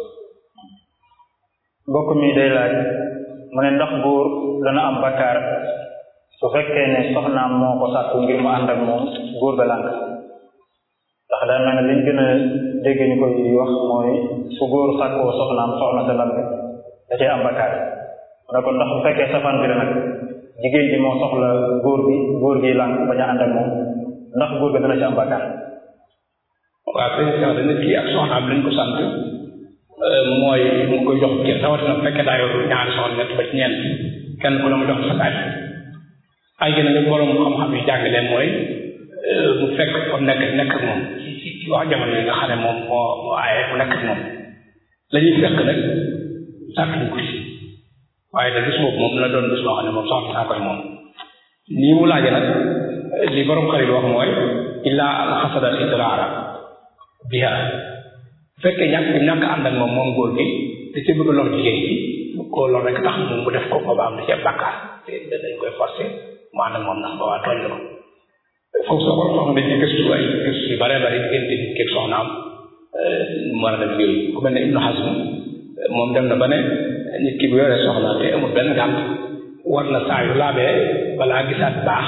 mbokk mi day laaj mu ne ndax góor dana am bakkaar su fekkee ne soxnaam moo ko sàkku ngir mu ànd ak moom góor ga lànk ndax daa mel ne liñ gën a dégg ñu koy wax mooy su góor sàkkoo soxnaam soxna sa lànk da cee am bakkaar mu ne ko ndax bu fekkee safaan bi la nag jigéen ji moo soxla góor bi góor gi lànk bañ a ànd ak moom ndax góor ga dana ci am bakkaar waaw sëñ Cheikh da nit ki ak soxnaam lañ ko sant mooy mu koy jox kër rawatina bu fekkee daa yor ñaari soxna ñett ba ci ñeent kenn ku ne mu jox sa kaay ay gën a borom xam-xam yi jàng leen mooy mu fekk ko nekk nekk ak moom ci ci ci wax jamono yi nga xam ne moom moo moo aaye mu nekk ak moom la ñuy fekk nag sàkkuñ ko ci waaye da bis boobu moom la doon bis boo xam ne moom soxna saa koy moom nii mu laaje nag li borom xarit wax mooy illaa al xasada idraara biha bu fekkee ñàkk ñàkk ànd ak moom moom góor gi da ci bëgg lor jigéen bi bu ko lor rek tax moom mu def ko ba am na ci bàkkaar te dañ koy forcer mu ànd ak moom ndax ba waa tooñ la ko foofu soo ko soxna dañ ci gëstu ay gëstu yu bare bare diggante nit keeg soxnaam mu war a def yooyu ku mel ne Ibnu Hazm moom dem na ba ne nit ki bu yoree soxna te amul benn gànt war na saa yu laabee balaa gisaat baax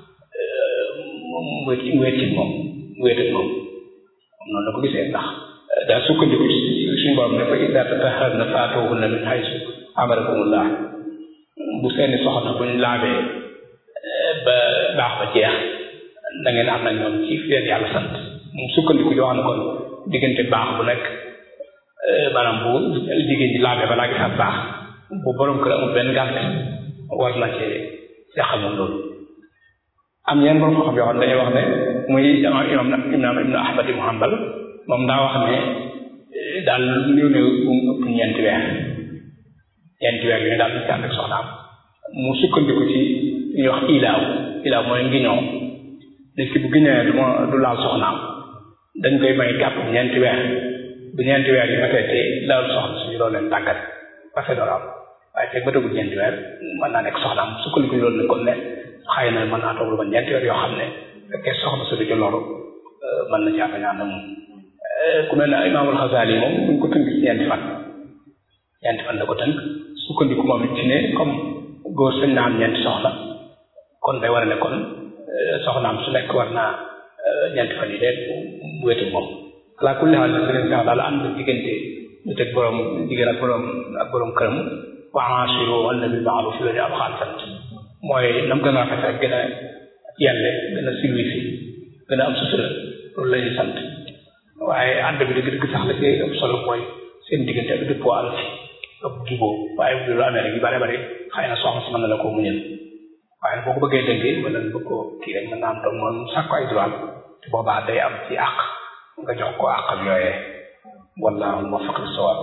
mu wéet mu wéet ci moom mu wéet ak moom noonu la ko gisee ndax daa sukkandiku suñu borom ne fa ida tatahharna faatuhunna min haysu amarakumullah bu seeni soxna buñ laabee ba baax ba jeex da ngeen am nag ñoom ci leen yàlla sant mu sukkandiku yoo xam ne kon diggante baax bu nekk maanaam bu jigéen ji laabee balaa gisaat baax bu borom kër amul benn gànt war na ci yàqal moom loolu am yenn borom xam yoo xam ne dañuy wax ne muy imam imam ibnu ahmad ibnu hanbal moom daa wax ne daal néew néew bu mu ëpp ñeenti weer ñeenti weer yooyu daal ñu ci ànd ak soxnaam mu sukkandiku ci ñuy wax ilaaw ilaaw mooy ngiñoo nit ki bu giñee du ma du laal soxnaam dañ koy may gàpp ñeenti weer bu ñeenti weer yi matee te laal soxna suñu doon leen tàggat parce que doo am waaye fekk ba tëgul ñeenti weer mën naa nekk soxnaam sukkandiku loolu ne kon ne xëy na mën naa toog lu ba ñeenti weer yoo xam ne fekkee soxna su du ci loru mën na caa bañ a ànd moom ku mel ne imaamul Xasaali moom ñu ko tënk ci ñeenti fan ñeenti fan la ko tënk sukkandiku moom it ci ne comme góor sañ na am ñeenti soxna kon day war a ne kon soxnaam su nekk war naa ñeenti fan yi de mu wéetu moom ala kulli xaal sëriñ sax daal ànd diggante ñu teg borom jigéen ak borom ak borom këram wa aashiruhunna bil ma'ruf la ñu alxaan sant mooy nam gën a rafet rek gën a yelle gën a silwisi gën a am sutura loolu la ñuy sant waaye ànd bi dëgg-dëgg sax la ci ëpp solo mooy seen diggante ak dëppoo àll ci ëpp juboo waaye bu lu amee rek yu bare bare xëy na soxna si mën na la koo muñal waaye boo ko bëggee dëggee wala nga bëgg koo kii rek mën naa am doom moom sàkku ay droit te boobaa day am ci àq nga jox ko àqam yooyee wallaahu muwaffiq lis-sawaab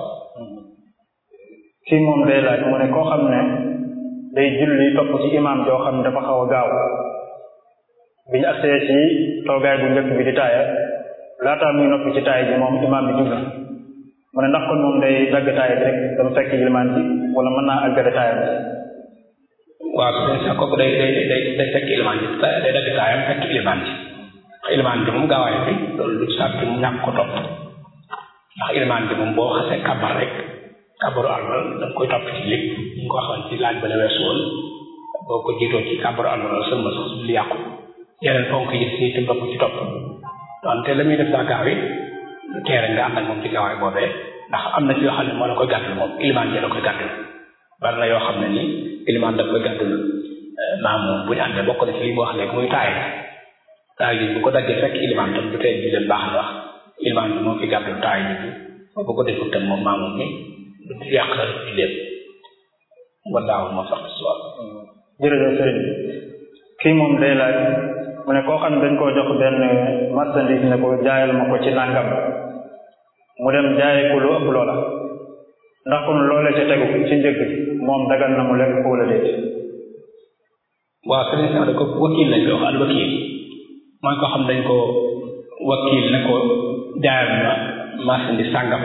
kii moom day laaj mu ne koo xam ne day julli topp ci imaam joo xam ne dafa xaw a gaaw bi ñu agsee ci toogaay bu njëkk bi di taaya laataa muy noppi ci taaya ji moom imaam bi jublu mu ne ndax kon moom day dagg taaya bi rek dama fekk ilimaan bi wala mën naa àggale taaya bi waaw su sa kooku day day day day fekk ilimaan bi day dagg taayam fekk ilimaan bi ndax ilimaan bi moom gaawaay bi loolu lu sàrt mu ñàkk ko topp ndax ilimaan bi moom boo xasee kàbbar rek kàbbaru àlmal da nga koy topp ci lépp ñu ngi ko waxoon ci laaj ba la weesu woon boo ko jiitoo ci kàbbaru àlmal sëlma sax lu yàqu yeneen fonk yi si itam topp ci topp donte la muy def daa gaaw yi lu teere nga ànd ak moom ci gaawaay boobee ndax am na ci yoo xam ne moo la koy gàttal moom ilimaan ji la koy gàttal bari na yoo xam ne ni ilimaan daf koy gàttal maam moom bu ñu àndee bokk na ci li mu wax léegi muy taay taay yi bu ko daggee fekk ilimaan tam du tee bi leen baax na wax ilimaan bi moo fi gàttal taay yi bu ko deful tam moom maam moom mi du yàq la di lépp wallaahu ma faq suwal jërëjëf sëriñ kii moom day laaj mu ne koo xam ne dañ koo jox benn marchandise ne ko jaayal ma ko ci nangam mu dem jaaye ko lu ëpp loola ndax kon loolee ca tegu ci njëg moom dagan na mu lekk ko wala déet waaw sëriñ sax da ko wakil lañ koy wax al wakil mooy koo xam dañ ko wakil ne ko jaayal ma marchandise sàngam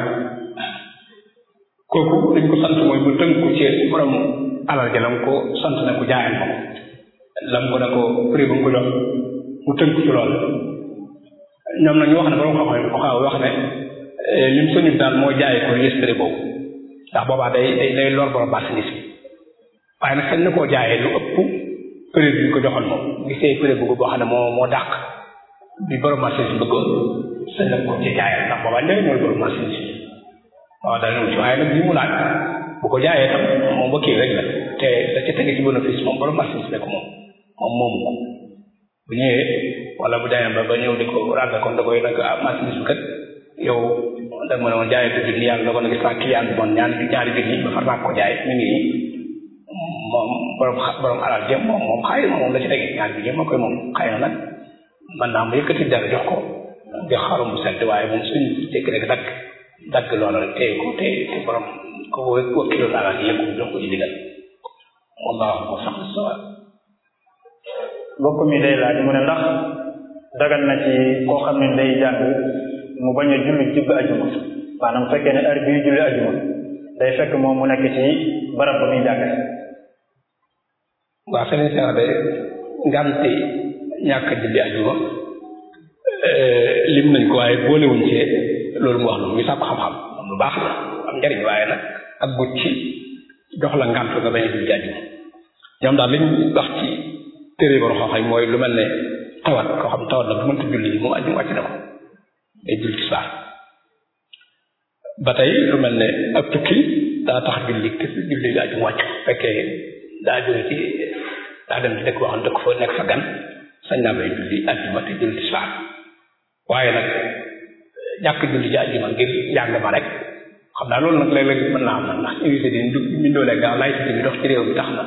kooku dañ ko sant mooy bu tënku ci borom alal ja lam ko sant ne ko jaayal ma ko lam ko ne ko prix ba mu ko jox mu tënku ci loolu ñoom nag ñu wax ne borom xam-xam yi ko xaw wax ne lim soñu daal moo jaay ko yëstëri boobu ndax boobaa day day day lor borom marchandise bi waaye nag xëy na koo jaayee lu ëpp prix bi ñu ko joxoon moom gisee prix bu boo xam ne moo moo dàq bi borom marchandise bi bëggoon sëñ na ko ci jaayal ndax boobaa njëriñ mooy borom marchandise bi waaw dana ñëw ci waaye nag li mu laaj bu ko jaayee tam moom ba kii rek la te da ca tege ci bénéfice moom borom marchandise ne ko moom moom moomu ko bu ñëwee wala bu demee ba ba ñëw di ko ràgga kon da koy nag ah marchandise bi kat yow da dag ma ne woon jaayee ko junni yàlla dogal na gis naa client bi bon ñaari ñaari junni ba far naa ko jaay mi ngi nii moom borom borom alal jëm moom moom xëy na moom la ci tege ñaari junni moo koy moom xëy na nag mën naa mu yëkkati dara jox ko jox xarum bu sedd waaye moom suñ jékki rek dagg dagg loola rek téye ko téye te borom ko wakkiloon alal yi yëpp jox ko ci digal wallahu ko sax sawa mbokk mi day laaj mu ne ndax dagal na ci koo xam ne day jàng mu bañ a julli jubbi ajuma maanaam fekkee ne heure bii julli ajuma day fekk moom mu nekk ci barab ba muy jàng waaw sëriñ Cheikh de ngante ñàkk julli ajuma lim nañ ko waaye boolewuñ ci loolu mu wax lu muy sàkku xam-xam moom lu baax la am njariñ waaye nag ak gut ci jox la ngant nga bañ a julli ajuma ñoom daal liñ wax ci téere boro xam-xam mooy lu mel ne tawat koo xam tawat la bu mënta julli moom ajuma wàcc na ko day julli ci saa ba tey lu mel ne ab tukki daa tax julli te julli ajuma wàcc fekkee daa jóge ci daa dem ci dëkk boo xam dëkk fa nekk fa gan sañ naa bay julli ajuma te julli ci saa waaye nag ñàkk julli ci ajuma ngir njàng ma rek xam naa loolu nag léeg-léeg mën naa am nag ndax université yi ñu ndoolee gaaw laïcité bi dox ci réew mi tax na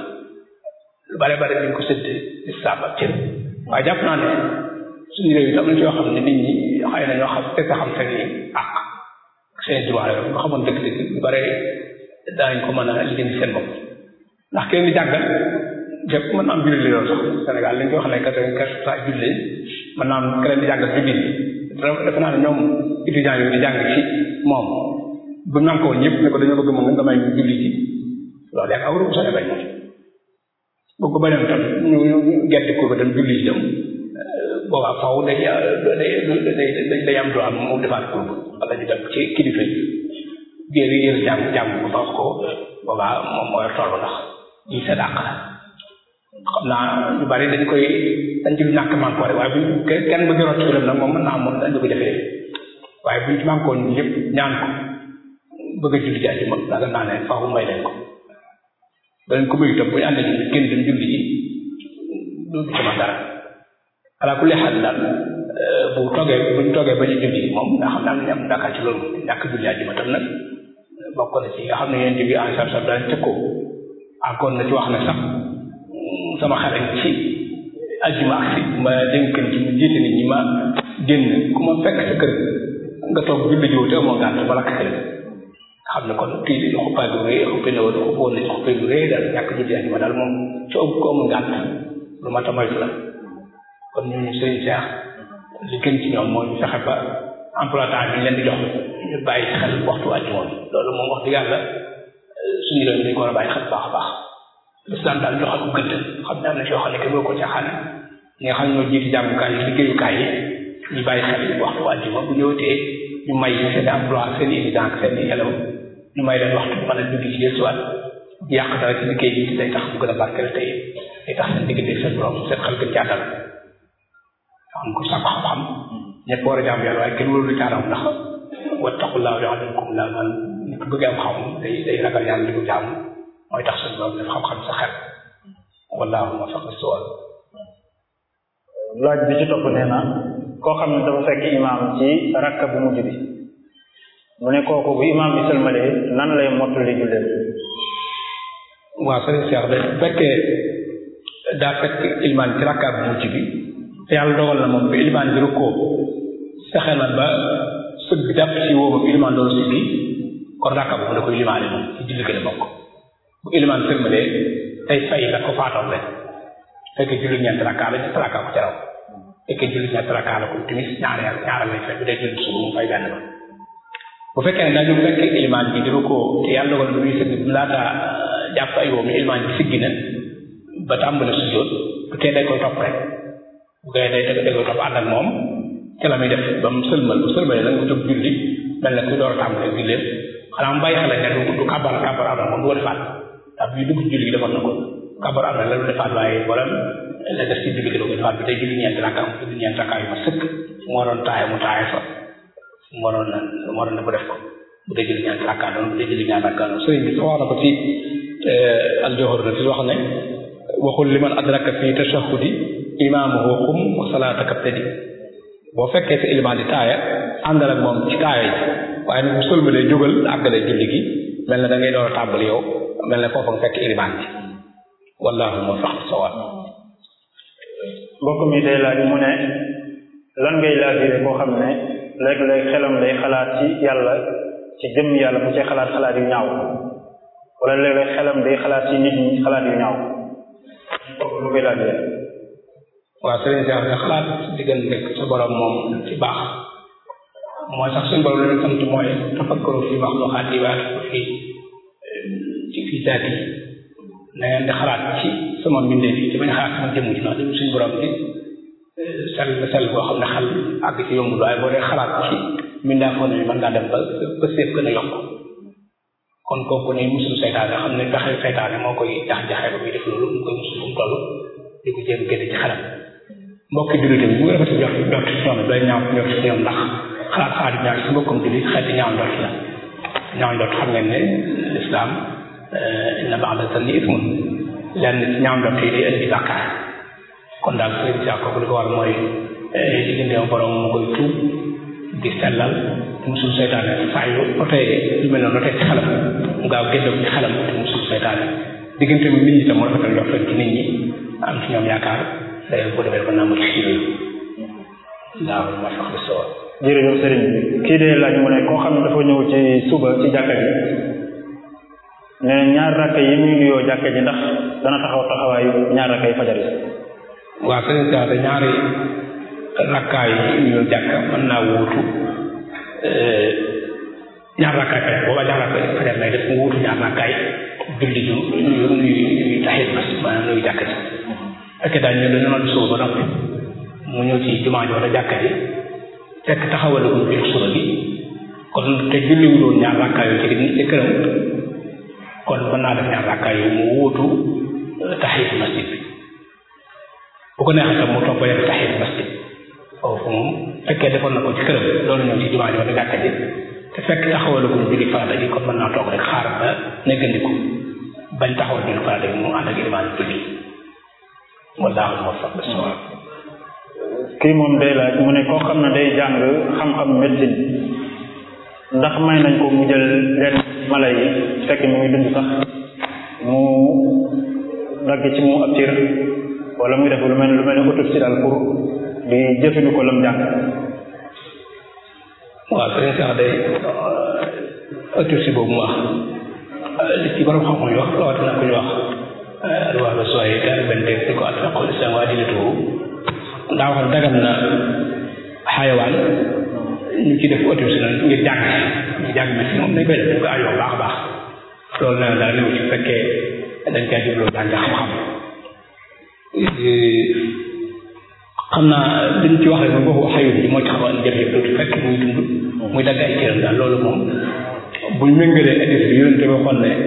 lu bare bare dañ ko sëdd islam ak cër waaye jàpp naa ne suñu réew yi am na ci yoo xam ne nit ñi xëy na ñoo xam fekk xam seen i àq seen droit yooyu nga xamoon dëgg dëgg lu bare daañ ko mën a lijjanti seen bopp ndax kenn di jàngal jëpp mën naa am julli loolu sax Sénégal li ñu ko wax ne quatre-vingt-quinze pour cent julli mën naa am keneen di jàngal julli defe naa ne ñoom étudiants yooyu di jàng ci moom bu ñu ko woon ñëpp ne ko dañoo bëgg moom nga may julli ci loolu yaa awru Sénégal moom bëgg ko beneen tam ñu ñu gerte ko ba dem julli ci dem boobaa faw day day day day am droit mu defaat ko wala ñu dem ci kilifa yi géer yi yéen jàng jàng ko tax ko boobaa moom mooy toll ndax ñi sa dàq la xam naa ñu bari dañ koy dañ ci ñàkk manko rek waaye bu kenn bëgg rot ci nag moom mën naa moom dañ ko defee waaye buñ ci manko ñu ñëpp ñaan ko bëgg a julli ci àjjuma daga naa ne faaw may leen ko danañ ko bëgg itam bu ñu àndee ñu kenn dem julli ji du ci ma dara ala kulli xaal daal bu toogee bu ñu toogee ba ñu julli ji moom nga xam ne am nañu am dakar ci loolu ñàkk julli àjjuma tam nag bokk na ci nga xam ne yéen bi en sab sab daal tëkkoo encore na ci wax ne sax sama xarañ ci àjjuma ak si ma dénkan ci mu jiite nit ñi ma génn ku ma fekk sa kër nga toog julli jiw te amoo gàtt ba lakk kër xam ne kon kii di xuppaay bu rëy xuppe ne woon xuppoon nañ xuppe bu rëy daal ñàkk julli àjjuma daal moom ci ëpp ko amul gàtt lu ma ta moytu la kon ñooñu sëriñ Cheikh li gën ci ñoom mooy ñu fexe ba emploi temps bi ñu leen di jox ñu bàyyi xel waxtu àjjuma bi loolu moom wax dëgg yàlla suñu réew mi dañ ko war a bàyyi xel baax a baax l'islam daal joxal ko gëdd xam ne am na ci yoo xam ne kenn ko caaxaan ñi nga xam ne ñoo jiiti jàngukaay yi liggéeyukaay yi ñu bàyyi xel waxtu àjjuma bu ñëwatee ñu may seen emploi seen étudiant ak seen élève ñu may leen waxtu mën a dugg ci desuwaat yàq dara ci liggéey bi day tax bu gën a barkeel tey day tax seen diggante seen borom seen xel gën caatal xam ko sàkku xam-xam ñëpp war a jaam yàlla waaye kenn warul caaram ndax wattaqullaaha yu'allimukum laa man nit ku bëgg am xam day day ragal yàlla di ko jaam mooy tax suñu borom def xam-xam sa xel wallaahu muwaffiq lis-sawaab laaj bi ci topp nee na koo xam ne dafa fekk imaam ci rakka bu mujj bi mu ne kooku bu imaam bi sëlmalee nan lay mottali julleen waaw sëriñ Cheikh de fekkee daa fekk ilimaan ci rakka bu mujj bi te yàlla dogal na moom bi ilimaan bi rukkoo fexe na ba sëgg jàpp ci wóoba bi ilimaan doon siggi kon rakka boobu da koy limaale moom ci julli gën a bokk bu ilimaan sëlmalee tey fay la ko faatoon rek fekkee julli ñeenti rakka la ñeenti rakka ko ci raw fekkee julli ñeenti rakka la ko timis ñaareel ñaareel lay fay bu dee julli suba mu fay benn ba bu fekkee ne dañu fekk ilimaan bi di rukkoo te yàlla dogal na muy sëgg bi laata jàpp ay wóomu ilimaan bi siggi na ba tàmbale sujjóot bu tee day koy topp rek bu koy day day koy topp ànd ak moom ci la muy def ba mu sëlmal bu sëlmalee nag mu jóg julli mel na kuy door a tàmbale julleem xanaa mu bàyyi xel ne du du kàbbar kàbbar am na moom du ko defaat ndax bii dugg julli gi defoon na ko kàbbar am na la du defaat waaye wala la def ci julli gi da ko defaat bi day julli ñeenti rakka mu julli ñeenti rakka yu ma sëkk mu waroon taaye mu taaye fa mu waroon na mu waroon na bu def ko bu dee julli ñeenti rakka noonu bu dee julli ñeenti rakka noonu sëriñ bi sax wax na ko ci aljohor na fi wax ne waxul liman adraka fi tashahudi imaamuhu xum wa salaataka tadi boo fekkee sa ilimaan di taaya àndal ak moom ci taaya yi waaye nag bu sëlmalee jógal àggale julli gi mel na da ngay door a tàmbali yow mel na foofa nga fekk ilimaan bi wallahu moo fax sawal mbokk mi day laaj mu ne lan ngay laajire koo xam ne léeg-léeg xelam day xalaat ci yàlla ci jëm yàlla bu ci xalaat xalaat yu ñaaw wala léeg-léeg xelam day xalaat ci nit ñi xalaat yu ñaaw kooku lu koy laajire waaw sëriñ Cheikh ne xalaat diggante sa borom moom ci baax mooy sax suñu borom leen sant mooy tafakkaru fi maxluqaat yi waa fi ci fi zaat yi na ngeen di xalaat ci sama mbindee fi ci bañ xalaat sama jëmm ji ndax suñu borom bi sell sell boo xam ne xel àgg ci yombul waaye boo dee xalaat ci mbindaa foo ne mën ngaa dem ba ba séef gën a yokk kon kooku ne musul seytaane xam ne pexe seytaane moo koy jax-jaxee ba muy def loolu mu koy musul fu mu toll di ko jéem génne ci xelam mbokki jullit bi bu nga rafet jot jot ci ñoom doy ñaaw jot ci ñoom ndax xalaat xalaat ñaaw ci mbokkum jullit xeeti ñaaw njort la ñaaw njort xam ngeen ne lislaam inna ba'da zanni ismun lenn ci ñaaw njort yi day indi bàkkaar kon daal sëriñ si kooku li ko war mooy digganteem borom mu koy tuub di sellal musul seytaane saa yu otee lu mel noonu otee ci xelam mu gaaw génn ci xelam te musul seytaane diggante nit ñi tam mu rafetal njort ci nit ñi am ci ñoom yaakaar day bu defee ba naa mën ci waaw ma sax bi soo jërëjëf sëriñ bi kii dee laaj mu ne koo xam ne dafa ñëw ci suba ci jàkka ji ne ñaar rakka yi muy nuyoo jàkka ji ndax dana taxaw taxawaayu ñaar rakka yi fajar yi waaw sëriñ Cheikh de ñaari rakkaay yi nuyoo jàkka mën naa wuutu ñaar rakkaay fajar booba ñaar rakkaay fajar lay def mu wuutu ñaar rakkaay julli ju nuyu nuyu taxit mas maanaam nuyu jàkka ji fekkee daal ñu dañu noon suba ba noppi mu ñëw ci jumaa ji wala jàkka ji fekk taxawalagul biir suba bi kon te julliwul woon ñaar rakkaay yu ci ci këram kon mën naa def ñaar rakkaay yu mu wuutu taxit masjid bi bu ko neexee tam mu toog ba def taxit masjid foofu moom fekkee defoon na ko ci këram loolu ñëw ci jumaa ji wala jàkka ji te fekk taxawalagul julli farata ji kon mën naa toog rek xaar ba neggandiku bañ taxawal julli farata ji mu ànd ak ilimaan julli wallaahu muwaffiq bis-sawaab kii moom day laaj mu ne koo xam ne day jàng xam-xam médecine ndax may nañ ko mu jël leen mala yi fekk mu ngi dund sax mu dagg ci mu ab cër wala muy def lu mel lu mel ni autopsie daal pour di jëfandikoo lam jàng waaw sëriñ sax day autopsie boobu mu wax li ci borom xam-xam yi wax rawatina ku ñu wax alwaax ba sooy daal benn dégg di ko alfiqul islam waa dinatuhu daa wax dagan na xayawaan ñu ci def autopsie noonu ngir jàng ñu jàng mi si moom dañ koy def dañ ko ayoo baax a baax loolu nee na daal néew ci fekkee dañ caa jubloo jàng xam-xam xam naa liñ ci wax rek moom waxu xayut bi moo ci xaw a jëf-jëf tuuti fekk muy dund muy dagg ay cëram daal loolu moom buñ méngalee hadis bi yonente bi waxoon ne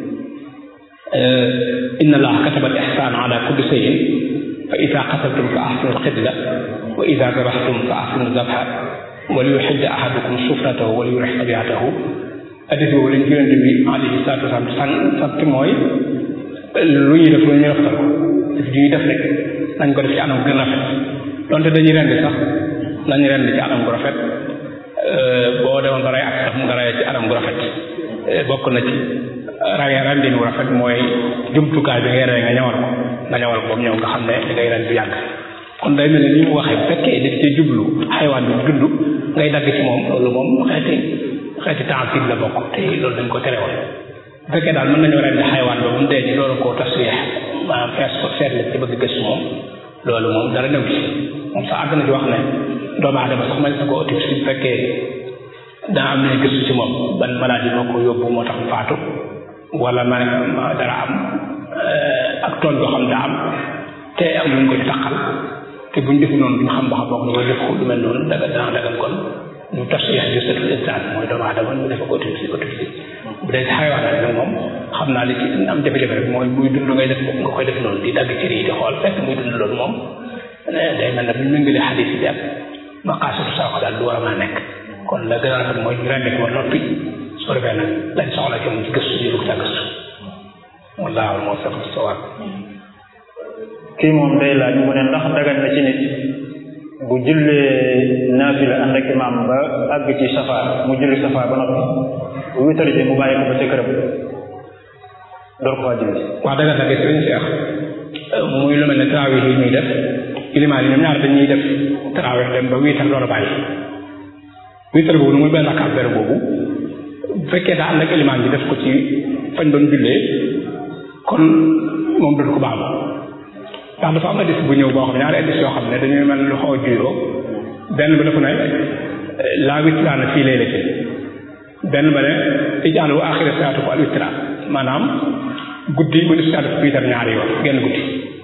inna allaha kataba al ihsana ala kulli shay'in fa ida qataltum fa ahsinu alqitla wa ida dabahtum fa ahsinu dabha wa liyuhidda ahadukum sufratahu wa liyurih tabiatahu hadis boobu lañ yonente bi alayhi salatu wasalam san sant mooy lu ñuy def lu ñuy rafetal ko def ñuy def rek nañ ko def ci anam gën rafet donte dañuy rend sax nañu rend ci anam gu rafet boo demoon ba rey ak sax nga rey ci anam gu rafet bokk na ci rey rendin wu rafet mooy jumtukaay bi ngay rey nga ñawal ko nga ñawal ko ba mu ñëw nga xam ne li ngay ren du yàgg kon day mel ne ni mu waxee bu fekkee daf cee jublu xaywaan bi dund ngay dagg ci moom loolu moom xeeti xeeti tansib la bokk te loolu dañ ko tere woon bu fekkee daal mën nañoo rendi xaywaan ba bu mu dee ci loolu koo tasweex maanaam fees ko seet la ci bëgg gëstu moom loolu moom dara new ci moom sax àgg na ci wax ne doomu aadama sax mel na ko autopsie bu fekkee daa am nañu gëstu ci moom ban maladie moo ko yóbbu moo tax faatu wala ma dara am ak tooñ boo xam daa am te am luñ ko ci taqal te buñ defu noonu duñ xam ba xam bokk na wala def ko lu mel noonu daga dana dagal kon ñu tas yax ju setul insaan mooy doomu aadama ñu defa ko autopsie autopsie bu dee xayawaan nag moom xam naa li ci am jafe-jafe rek mooy muy dund ngay def nga koy def noonu di dagg ci yi di xool fekk muy dund loolu moom day mel ne bu ñu méngalee xadis yi ak maqaasidu saako daal du war a mën a nekk kon la gën a rafet mooy ñu rendi ko noppi su ko defee nag lañ soxla ci mu ci gëstu ji lu ko ca gëstu wallaahu moo fekk sawaab kii moom day laaj mu ne ndax dagan na ci nit bu jullee naafila ànd ak imaam ba àgg ci safa mu julli safa ba noppi bu witar ji mu bàyyi ko ba ca këram door ko faa julli wax dëgg nag sëriñ Cheikh muy lu mel ne tarawih yi ñuy def ilimaan yi ñoom ñaar dañuy def tarawih dem ba wiitar door a bàyyi wiitar boobu muy benn rakkaat benn boobu bu fekkee daa ànd ak ilimaan bi def ko ci fañ doon jullee kon moom dootu ko baamu ndax dafa am addis bu ñëw boo xam ne ñaari addis yoo xam ne dañuy mel lu xaw a juyoo benn ba dafa ne laa witraana fii laylati benn ba ne ijaalu aaxira salaatu ko al witra maanaam guddi mu def salaatu wiitar ñaari yoon genn guddi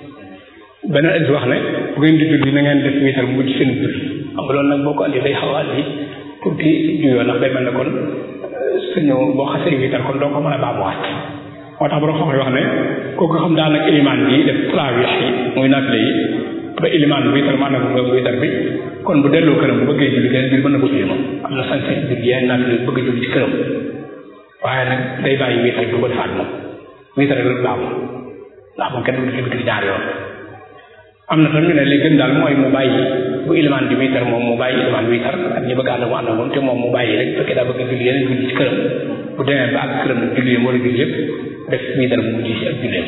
beneen addis wax ne bu ngeen di julli na ngeen def wiitar mu mujj seen julli xam nga loolu nag boo ko andi day xaw a andi tuuti juyoo ndax day mel ne kon suñu boo xasee wiitar kon doo ko mën a baamuwaat moo tax borom xam-xam wax ne kooku xam daal nag ilimaan bi def tarawih yi muy naafile yi ba ilimaan bi wiitar maanaam nga wiitar bi kon bu delloo këram bu bëggee julli geneen julli mën na ko julli moom am na sañ-sañ julli yeneen naafile bëgg a julli ci këram waaye nag day bàyyi wiitar bi du ko defaat moom wiitar rek la baamu ndax moom kenn du julli bi ñaar yoon am na tam ñu ne li gën daal mooy mu bàyyi bu ilimaan di wiitar moom mu bàyyi ilimaan wiitar ak ñi bëgg ànd mu ànd moom te moom mu bàyyi rek fekkee daa bëgg julli yeneen julli ci këram bu demee ba ak këram nag julli yam war a julli yëpp def wiitar bu mujj ci ak julleem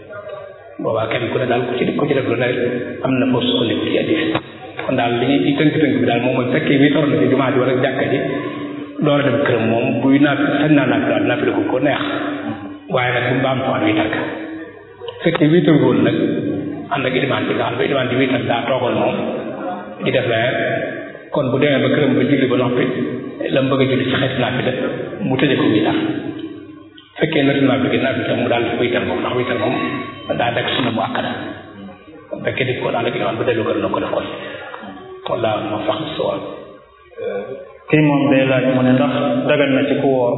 boobaa kenn ku ne daal ku ci ku ci def lu ne am na foofu sukkandiku ci addis kon daal li ñuy tënk-tënk bi daal moom mooy fekkee wiitar na ci jumaa ji wala jàkka ji door a dem këram moom buy naat sañ naa naat daal naafile ko ko neex waaye nag bu mbaam faan wiitar ka fekkee wiitar woon nag ànd ak ilimaan bi nga xam ne ilimaan bi wiitar daa toogal moom di def leneen kon bu demee ba këram ba julli ba noppi la mu bëgg a julli ci xeet naafile mu tëje ko wiitar fekkee nati naafile naafile tam mu daal di wiitar moom ndax wiitar moom daa dekk sunna mu akkada fekkee di ko ànd ak ilimaan ba dellu kër na ko def kon walla ma fax sowal kii moom day laaj mu ne ndax dagal na ci ku woor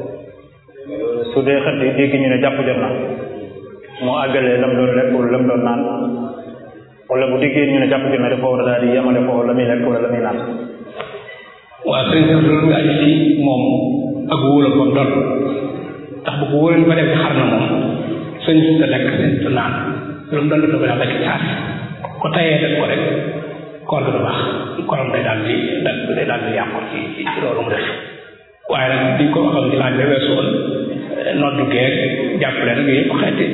su dee xët yi dégg ñu ne jàpp jot na moo àggalee lam doon lekk wala lam doon naan wala bu déggee ñu ne jàpp jot na dafa war a daal di yemale ko la muy lekk wala la muy naan waaw sëñ bi loolu nga aju ci moom ak wóolam moom doon ndax bu ko wóolan ba def xar na moom sëñ bi sa lekk sëñ sa naan lu mu doon dafa ba lekk caas ko tayee def ko rek koor du baax korom day daal di day daal di yàqu ci ci loolu mu def waaye nag diñ ko waxoon ci laaj ba weesu woon noddu geeg jàppale rek yooyu yëpp xeeti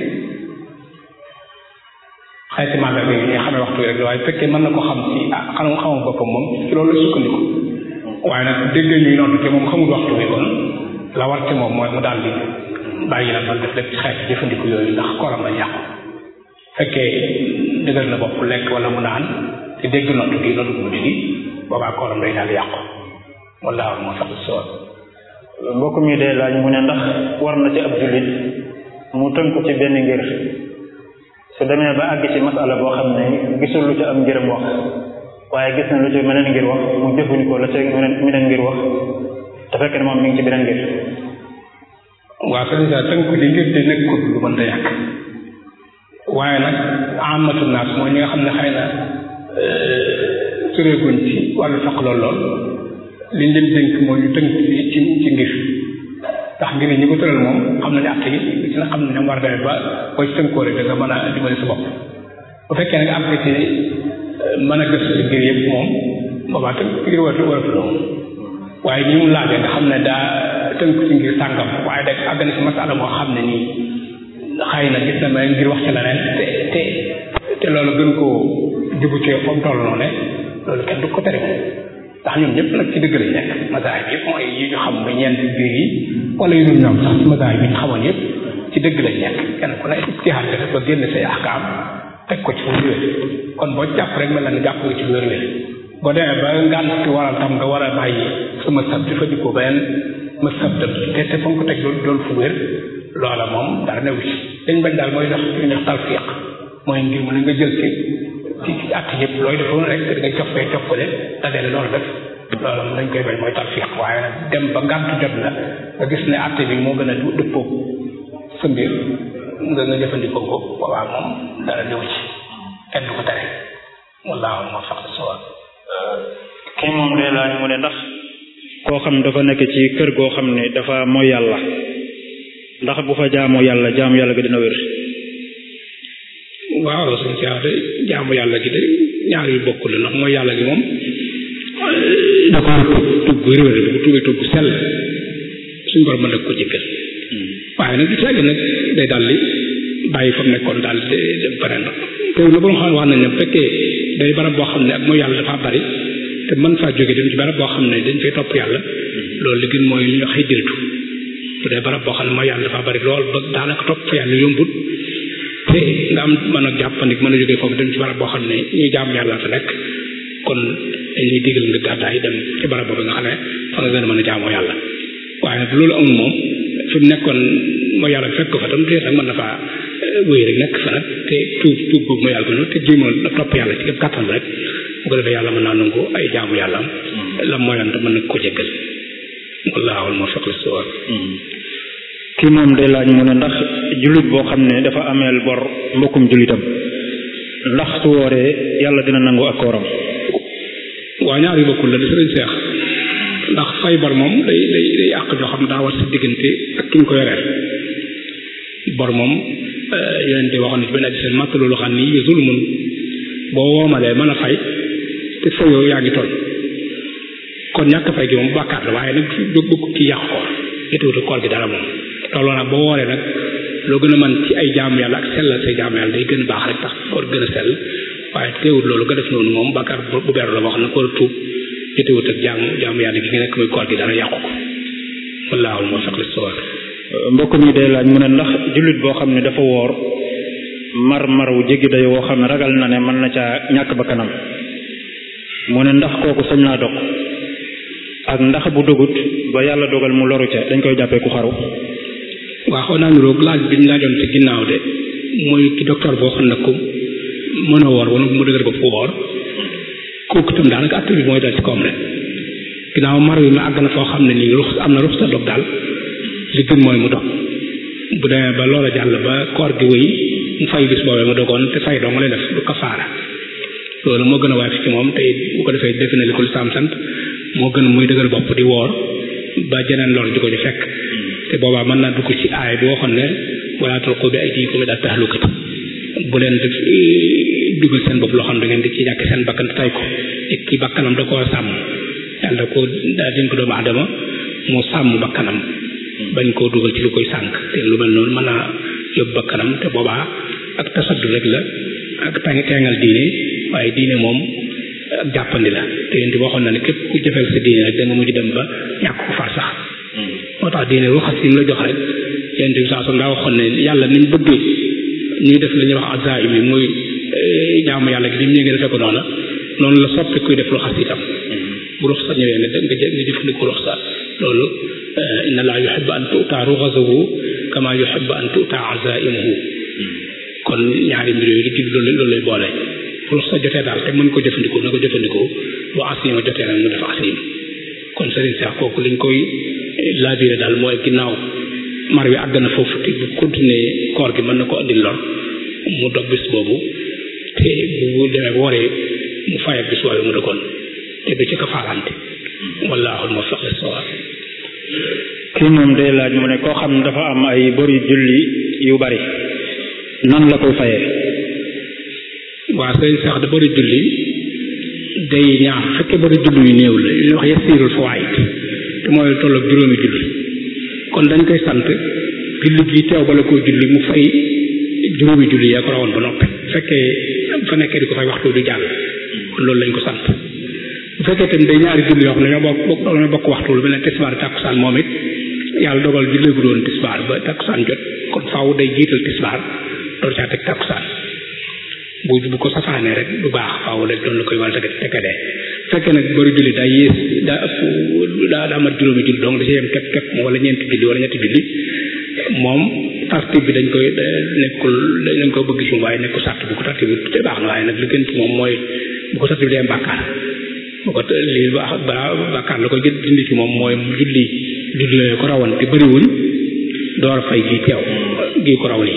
xeeti màggal bi ñu xamee waxtu rek waaye fekkee mën na ko xam ci ah xanaa xamul boppam moom ci loolu la sukkandiku waaye nag dégg ñuy noddu te moom xamul waxtu bi kon la war ci moom mooy mu daal di bàyyi la man def lépp ci xeeti jëfandiku yooyu ndax koram la yàqu fekkee dëgër na bopp lekk wala mu naan te dégg noddu gi noddu guddi gi boobaa koram day daal yàqu wallaahu moo sax sool mbokk mi day laaj mu ne ndax war na ci ab jullit mu tënku ci benn ngir su demee ba àgg ci masala boo xam ne gisul lu ci am ngirëm wax waaye gis na lu ci meneen ngir wax mu jëfandikoo la ci meneen meneen ngir wax te fekk ne moom mi ngi ci beneen ngir waaw sëñ sa tënku li ngir di nekkul lu mën ta yàq waaye nag amatu naas mooy ñi nga xam ne xëy na sureeguñ ci wàllu faq lool lool liñ leen dénk mooy ñu tënk ci ci ci ngir ndax ngir ñi ko tëral moom xam nañu àtte yi ci na xam ne ñoom war a demee ba boo ci tënkoo rek da nga mën a dimbali sa bopp bu fekkee ne nga am ci mën a gëstu ci ngir yëpp moom boobaa tënk ngir waratu waratu loolu waaye ñi mu laajee nga xam ne daa tënk ci ngir sàngam waaye da àgg na ci masala moo xam ne nii xëy na gis na ma ngir wax ci leneen te te te loolu gën koo jubu ci fa mu toll noonu loolu kenn du ko tere moom ndax ñoom ñëpp nag ci dëgg lañ nekk masaay bi yëpp mooy yi ñu xam ba ñeent biir yi wala yu dul ñoom sax ci masaay bi ñu xamoon yëpp ci dëgg lañ nekk kenn ku ne ijtihaad def ba génn say ahkaam teg ko ci fu wér kon boo jàpp rek mel na ni jàpp nga ci wér wér boo demee ba ngànt waral tam nga war a bàyyi sa masab di fa dikkoo beneen masab dem te te fa nga ko teg loolu doon fu wér loola moom dara newu ci dañ bañ daal mooy dox ñu def talfiq mooy ngir mu ne nga jël ci ci ci at yëpp looy defoon rek da ngay coppee coppale dajale loolu def loolu dañ koy bañ mooy talfiq waaye nag dem ba ngànt jot la nga gis ne atte bi moo gën a dëppoo sa mbir nga nga jëfandikoo ko boobaa moom dara ñëw ci kenn du ko tere wallaahu moo fax sawal kii moom day laaj mu ne ndax koo xam ne dafa nekk ci kër goo xam ne dafa mooy yàlla ndax bu fa jaamoo yàlla jaamu yàlla ga dina wér waaw suñ si de jaamu yàlla gi de ñaar yu bokk la ndax mooy yàlla gi moom da ko war a tugg bu réwér bu ko tuggee tugg sell suñ borom mën na ko jëkkal waaye nag gis nag day daal di bàyyi fa mu nekkoon daal di dem beneen te lu borom xam ne wax nañ ne bu fekkee day barab boo xam ne ak mooy yàlla dafa bari te mën faa jóge dem ci barab boo xam ne dañ fay topp yàlla loolu li gën mooy li ñuy wax hijratu bu dee barab boo xam ne mooy yàlla dafa bari lool ba daanaka topp fa yàlla yombut te nga am mën a jàppandik mën a jógee foofu dem ci barab boo xam ne ñuy jaam yàlla fa nekk kon dañuy digal nga gàddaay dem ci barab boobu nga xam ne fa nga gën a mën a jaamoo yàlla waaye nag loolu amul moom fi mu nekkoon mooy yàlla fekk ko fa tam te nag mën na faa wéy rek nekk fa nag te tuub tuub boobu mooy yàlla ko te jéemal topp yàlla ci képp kàttan rek bu ko defee yàlla mën naa nangu ay jaamu yàlla am la mooyoon te mën na ko jéggal wallaahu al muwaffiq lis sawaab kii moom day laaj mu ne ndax jullit boo xam ne dafa ameel bor mbokkum jullitam ndax su wooree yàlla dina nangu ak kooram waa ñaar yu bokkul la di sëriñ seex ndax fay bor moom day day day àq joo xam ne daa war si diggante ak ki ñu ko yoreel bor moom yeneen di waxoon ne ci benn aji seen màtt loolu xam ni zulmun boo woomalee mën a fay te fayoo yaa ngi toll kon ñàkk fay gi moom bàkkaar la waaye nag jóg bëgg ki yàq koor étuwutu koor gi dara moom looloo nag boo wooree nag loo gën a mën ci ay jaamu yàlla ak sellal say jaamu yàlla day gën a baax rek tax koor gën a sell waaye teewul loolu nga def noonu moom bàkkaar bu beru la boo xam ne koor tuub étuwut ak jaamu jaamu yàlla gi nga nekk muy koor gi dara yàqu ko wallaahu moo sax li sowar mbokk mi day laaj mu ne ndax jullit boo xam ne dafa woor mar mar wu jéggi day woo xam ne ragal na ne mën na caa ñàkk ba kanam mu ne ndax kooku sañ naa dog ak ndax bu dogut ba yàlla dogal mu loru ca dañ koy jàppee ku xaru waa xaw naa niroog laaj bi ñu laajoon ci ginnaaw de mooy ki docteur boo xam ne ko mën a woor wala mu dëgër ba fu woor kooku itam daanaka atte bi mooy dal ci koom rek ginnaaw mar wi ma àgg na foo xam ne nii rux am na rux sa dog daal li gën mooy mu dog bu demee ba loola jàll ba koor gi wéy mu fay bis boobee mu dogoon te fay dong lay def du kafaara loolu moo gën a waay fi ci moom te bu ko defee defe na li ko lislaam sant moo gën muy dëgër bopp di woor ba jeneen lor di ko ci fekk te boobaa mën naa dugg ci aay bi waxoon ne wala tulqu bi aydiikum ilaa tahlukati bu leen def dugal seen bopp loo xam da ngeen di ci ñàkk seen bakkan tay ko et ki bakkanam da koo sàmm yàlla ko daa dénk ko doomu adama moo sàmm bakkanam bañ koo dugal ci lu koy sànk te lu mel noonu mën naa yóbbu bakkanam te boobaa ak tasaddu rek la ak tàng teengal diine waaye diine moom ak jàppandi la te yéen waxoon na ne képp ku jëfeel sa diine rek da nga mujj dem ba ñàkk ko far sax moo tax diine ruxas yi mu la jox rek yéen bi saa daa waxoon ne yàlla ni mu bëggee ñuy def li ñuy wax azaim yi muy jaamu yàlla gi lim ñu ngi defee ko noona noonu la soppi kuy def ruxas itam bu ruxsa ñëwee ne nga jë nga jëfandiku ruxsa loolu inna laa yuhibbu an tuuta ruxasahu kama yuhibbu an tuuta azaimuhu kon ñaari mbir yooyu di loolu loolu lay boole ruxsa jotee daal te mën ko jëfandikoo na ko jëfandikoo bu asima jotee nag mu def asim kon sëriñ Seex kooku liñ koy labiré daal mooy ginnaaw mar wi àgg na foofu te bu continuer koor gi mën na ko andil lor mu dog bis boobu te bu demee wooree mu fay ak bis boobu mu dëkkoon te du ci ko faalante wallaahu muwaffiq lis-sawaab kii moom day laaj mu ne koo xam ne dafa am ay bori julli yu bari nan la koy fayee waa sëriñ Seex da bari julli day ñaar fekkee bari julli yu néew la yu ñuy wax yasiirul fawaid te mooy tolloog juróomi julli kon dañ koy sant julli gi teew bala koo julli mu fay juróomi julli yaa ko rawoon ba noppi fekkee fa nekkee di ko fay waxtu du jàll kon loolu lañ ko sant bu fekkee tamit day ñaari julli yoo xam ne ñoo bokk bokk ñoo bokk waxtu lu mel ne tisbaar tàkkusaan moom it yàlla dogal julli gu doon tisbaar ba tàkkusaan jot kon faaw day jiital tisbaar door caa teg tàkkusaan bu bu ko safaanee rek du baax faaw rek doon la koy war a teg tekkadee fekkee nag bari julli daa yées daa ëpp daa daa mat juróomi julli donc da ci yem képp képp wala ñeenti julli wala ñetti julli moom tartib bi dañ koy nekkul dañ ko bëgg ci waaye nekkul sàrt bu ko tartib bi te baax na waaye nag li gën ci moom mooy bu ko tartib bi dee bàkkaar bu ko lii baax balaa bàkkaar la koy gën dindi ci moom mooy julli julli yooyu ko rawoon te bëriwuñ door fay gi teew gi ko raw nii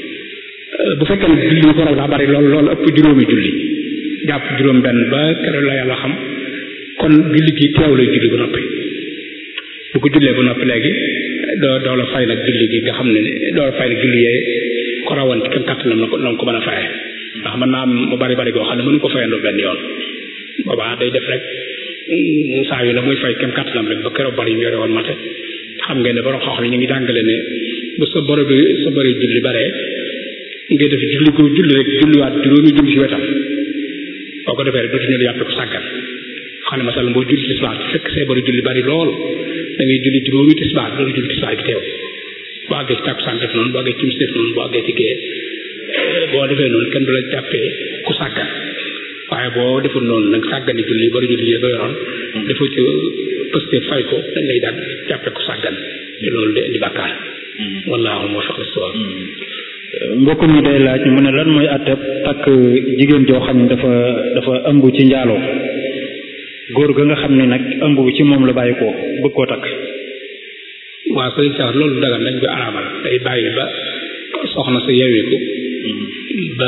bu fekkee ne julli ñu ko raw daa bari lool loolu ëpp juróomi julli jàpp juróom benn ba keroog la yàlla xam kon julli gi teew lay julli ba noppi bu ko jullee ba noppi léegi doo doo la fay nag julli gi nga xam ne doo la fay nag julli yee ko rawoon ci kem kàttanam la ko la ko mën a faye ndax mën naa am mu bari bari goo xam ne mënu ko fayandoo benn yoon boobaa day def rek saa yu ne muy fay kem kàttanam rek ba keroog bari ñu yore woon mate xam ngeen ne borom xam-xam yi ñu ngi jàngale ne bu sa boro bi sa bari julli baree ngay def julli ko julli rek julliwaat juróomi julli ci wetam boo ko defee rek dootu ñu la yàppe ko sàggan xam ne masal boo julli tisbaar fekk see bari julli bari lool da ngay julli juróomi tisbaar loolu julli tisbaar bi teew boo àggee ci tàkkusaan def noonu boo àggee ci timis def noonu boo àggee ci gée boo defee noonu kenn du la jàppee ku sàggan waaye boo deful noonu nag sàggani julli bari julli yi ba yoroon defoo ci pëste fay ko dañ lay daal jàppe ko sàggan te loolu de indi bàkkaar wallaahu moo faqi sawab mbokk mi day laaj mu ne lan mooy àtteb takk jigéen joo xam ne dafa dafa ëmb ci njaaloo góor ga nga xam ne nag ëmb bi ci moom la bàyyi ko bëgg koo takk waaw sëriñ sax loolu dagal dañ koy araamal day bàyyi ba soxna sa yeweeku ba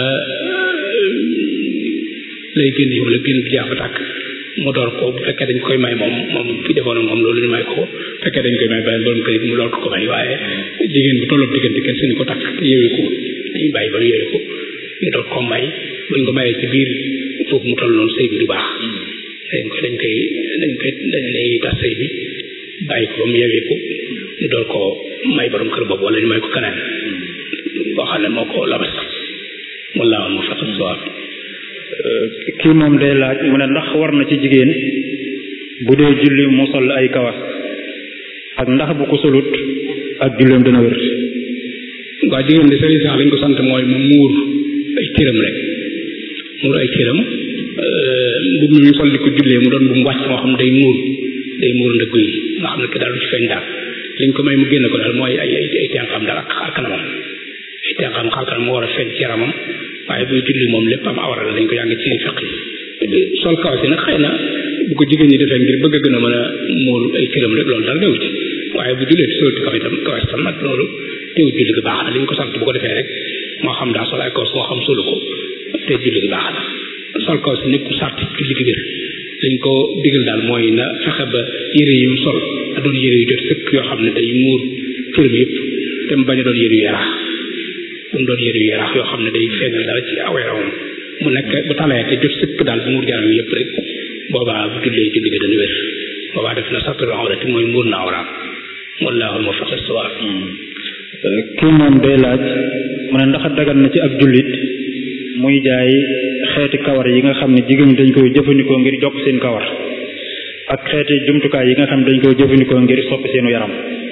lay génn yi wala génn bi jaax ba tàkk mu door ko bu fekkee dañ koy may moom moom ki defoon moom loolu ñu may ko fekkee dañ koy may beneen borom kër mu door ko ko may waaye jigéen bu tolloog diggante kenn suñu ko takk te yeweeku dañuy bàyyi ba yeweeku ñu door ko may buñ ko mayee ci biir foofu mu toll noonu sëy bi du baax dañ koy dañ koy dañ koy dañ lay tas sëy bi bàyyi ko ba mu yeweeku ñu door ko may borom kër boobu wala ñu may ko keneen boo xam ne moo ko labas wallaahu mu faqat sawaab kii moom day laaj mu ne ndax war na ci jigéen bu dee julli mu sol ay kawas ak ndax bu ko solut ak julleem dana wér waaw jigéen de sëriñ sax lañ ko sant mooy mu muur ay cëram rek muur ay cëram mbubb mi ñu sol di ko jullee mu doon bu mu wàcc moo xam day muur day muur ndëggu yi nga xam ne ki daal du ci feeñ daal liñ ko may mu génn ko daal mooy ay ay ay tenxam daal ak xar kanamam ay tenxam xar kanam moo war a feeñ ci yaramam waaye buy julli moom lépp am awara la dañ ko jàng ci fiq yi sol kawas yi nag xëy na bu ko jigéen ñi defee ngir bëgg a gën a mën a muur ay cëram rek loolu dara newu ci waaye bu jullee ci solti kaw itam kawas tam nag loolu teewu julli gi baax na li ñu ko sant bu ko defee rek moo xam daa sol ay kawas moo xam solu ko te julli gi baax na sol kawas yi nekku sart julli gi wér liñ ko digal daal mooy na fexe ba yére yi mu sol a doon yére yu jot sëkk yoo xam ne day muur cëram yëpp te mu bañ a doon yére yu yaraax bu mu doon yére yu yaraax yoo xam ne day feeñal dara ci aw yaramam mu nekk bu talee te jot sëkk daal bu muur yaram yëpp rek boobaa bu jullee julli gi dana wér boobaa def na satru awrati mooy muur na awraam wallaahu muwaffiq as-sawaab kii moom day laaj mu ne ndax dagan na ci ab jullit muy jaay xeeti kawar yi nga xam ne jigéen ñi dañ koy jëfandikoo ngir jokk seen kawar ak xeeti jumtukaay yi nga xam ne dañ koy jëfandikoo ngir soppi seenu yaram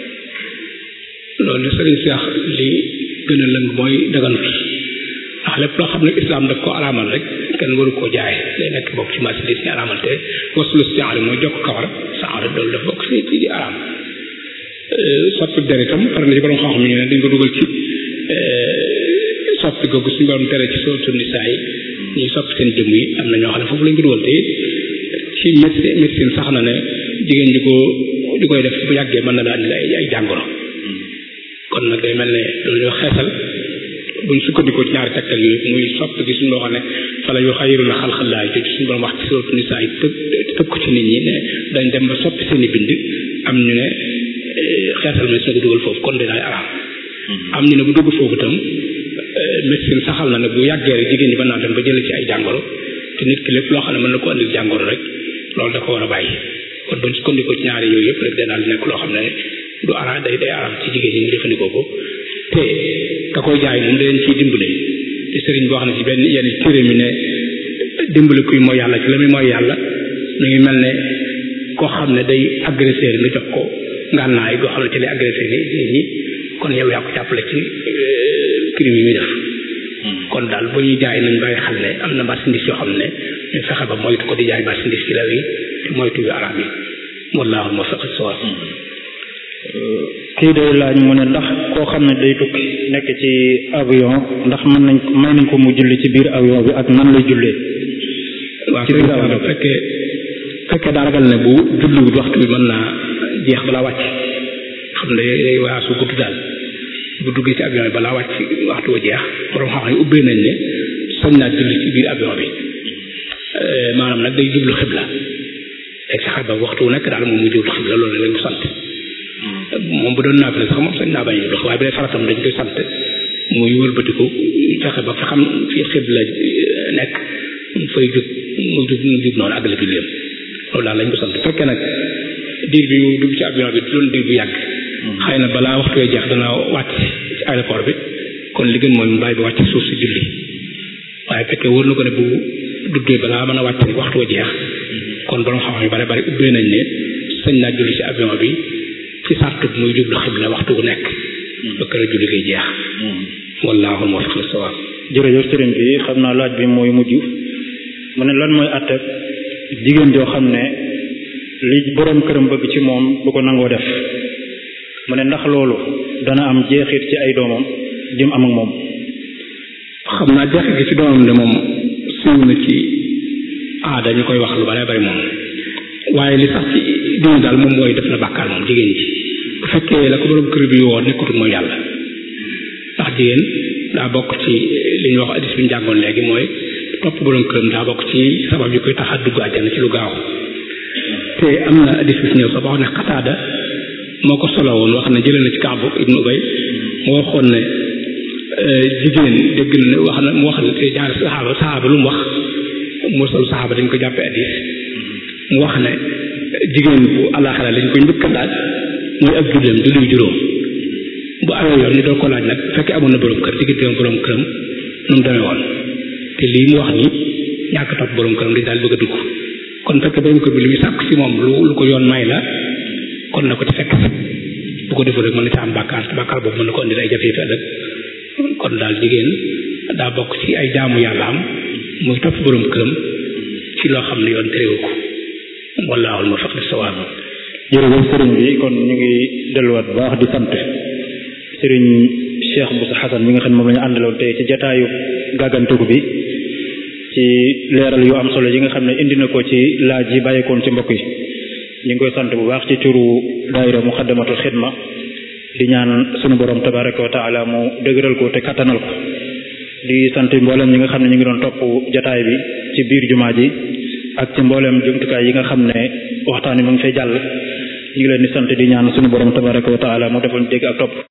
loolu sëriñ Seex li gën a lëng mooy daganut ndax lépp loo xam ne islaam daf ko araamal rek kenn waru koo jaay day nekk bokk ci marchandise yi araamal te waslu sienri mooy jokk kawar sienri loolu daf bokk ci ci di araam soppi der itam par na ci borom xam-xam ñu ne dañ ko dugal ci soppi googu suñu borom tere ci sootu nisaa yi ñuy soppi seen jëmm yi am na ñoo xam ne foofu lañ ko dugal te ci médecine médecine sax na ne jigéen ji ko di koy def bu yàggee mën na daal di ay ay jàngoro kon nag day mel ne loolu ñuy wax xeesal buñ sukkandikoo ci ñaari tegtal yooyu muy soppi gi suñu loo xam ne fala yu xayiru la xalxalaay te suñu borom wax ci sootu nisaa yi tëb tëb ko ci nit ñi ne dañ dem ba soppi seen i bind am ñu ne xeesal ma soo ko dugal foofu kon dinaay araam am ñu ne bu dugg foofu itam médecine saxal na ne bu yàggee rek jigéen ñi mën naa dem ba jële ci ay jàngoro te nit ki lépp loo xam ne mën na ko andil jàngoro rek loolu da ko war a bàyyi kon buñ sukkandikoo ci ñaari yooyu yëpp rek day daal di nekk loo xam ne du ara day day aram ci jigéen ñi ñu jëfandikoo ko te ka koy jaay moom da leen ciy dimbale te sëriñ boo xam ne ci benn yenn téere mi ne dimbale kuy mooy yàlla ci la muy mooy yàlla mi ngi mel ne koo xam ne day agresseur nga jox ko ngànnaay goo xam ne ci lay agressé nit ñi kon yow yaa ko jàppale ci crime yi muy def kon daal bu ñuy jaay nañ bàyyi xel ne am na marchandise yoo xam ne ñu fexe ba moytu ko di jaay marchandise ci law yi te moytu yu araam yi wallaahu muwaffiq as-sawaab kii day laaj mu ne ndax koo xam ne day tukki nekk ci avion ndax mën nañ may nañ ko mu julli ci biir avion bi ak nan lay jullee waaw ci biir fekkee fekkee daa ragal ne bu julliwut waxtu bi mën naa jeex balaa wàcc xam ne day waasu gudd daal bu duggee ci avion bi balaa wàcc waxtu wa jeex borom xam-xam yi ubbee nañ ne sañ naa julli ci biir avion bi maanaam nag day jublu xibla day fexe ba waxtu wu nekk daal moom mu jublu xibla loolu lañ ko sant moom bu doon naafile sax moom sañ naa bañ a jublu waaye bu dee faratam dañ koy sant muy wëlbatiku fexe ba fa xam fi xibla nekk mu fay jub mu jub mu jub noonu àggale julleem loolu daal lañ ko sant fekkee nag diir bi mu dugg ci avion bi doon diir bu yàgg xëy na balaa waxtu wee jeex dana wàcc ci aéroport bi kon li gën mooy mu bàyyi bi wàcc suuf si julli waaye fekkee wóor na ko ne bu duggee balaa mën a wàcc rek waxtu wa jeex kon borom xam-xam yu bare bari ubbee nañ ne sañ naa julli ci avion bi ci sartu muy jublu xibla waxtu bu nekk ba kër julli koy jeex wallaahu muwaffiq lis-sawaab jërëjëf sëriñ bi xam naa laaj bi mooy mujj mu ne lan mooy àtte jigéen joo xam ne li boroom këram bëgg ci moom bu ko nangoo def mu ne ndax loolu dana am jeexit ci ay doomam jëm am ak moom xam naa jeexit gi ci doomam de moom siiw na ci aada ñu koy wax lu bare bari moom waaye li sax ci dina daal moom mooy def na bàkkaar moom jigéen ji bu fekkee la ko boroom kër bi woo nekkutul mooy yàlla ndax jigéen daa bokk ci li ñuy wax addis bi ñu jàngoon léegi mooy topp boroom këram daa bokk ci sabab yi koy tax a dugg àjjana ci lu gaaw te am na addis bi fi ñëw sax wax ne xataada moo ko solo woon wax ne jëlee na ci Kaabu ibnu Ubay mu waxoon ne jigéen dégg na wax na mu wax ne te ñaari saxaaba saxaaba lu mu wax mursal saxaaba dañ ko jàppee addis mu wax ne jigéen bu àllaaxira lañ koy njëkk a laaj muy ak julleem julli juróom bu awee yoon ñu doon ko laaj nag bu fekkee amoon na borom kër digganteem borom këram nu mu demee woon te lii mu wax ni ñàkk topp borom këram dañ daal bëgg a dugg kon fekk borom kër bi li muy sàkk si moom lu lu ko yoon may la kon na ko ci fekk bu ko defee rek mën na ci am bàkkaar te bàkkaar boobu mën na ko indi ay jafe-jafe ëllëg kon daal jigéen daa bokk ci ay jaamu yàlla am muy topp borom këram ci loo xam ne yoon terewu ko wallaahu muwaffiq lis-sawaab jërëjëf sëriñ bi kon ñu ngi delluwaat bu baax di sant sëriñ Cheikh Boussa Xasan mi nga xam ne moom la ñu àndaloon tey ci jataayu gàggantugu bi ci leeral yu am solo yi nga xam ne indi na ko ci laaj yi bàyyikoon ci mbokk yi ñu ngi koy sant bu baax ci turu daayira muxaddamatul xidma di ñaan sunu borom tabaraka wa taala mu dëgëral ko te kattanal ko di sant mboolem ñi nga xam ne ñu ngi doon topp jataay bi ci biir jumaa ji ak ci mboolem jumtukaay yi nga xam ne waxtaan wi mu ngi fay jàll ñu ngi leen di sant di ñaan sunu borom tabaraka wa taala mu defal dégg ak topp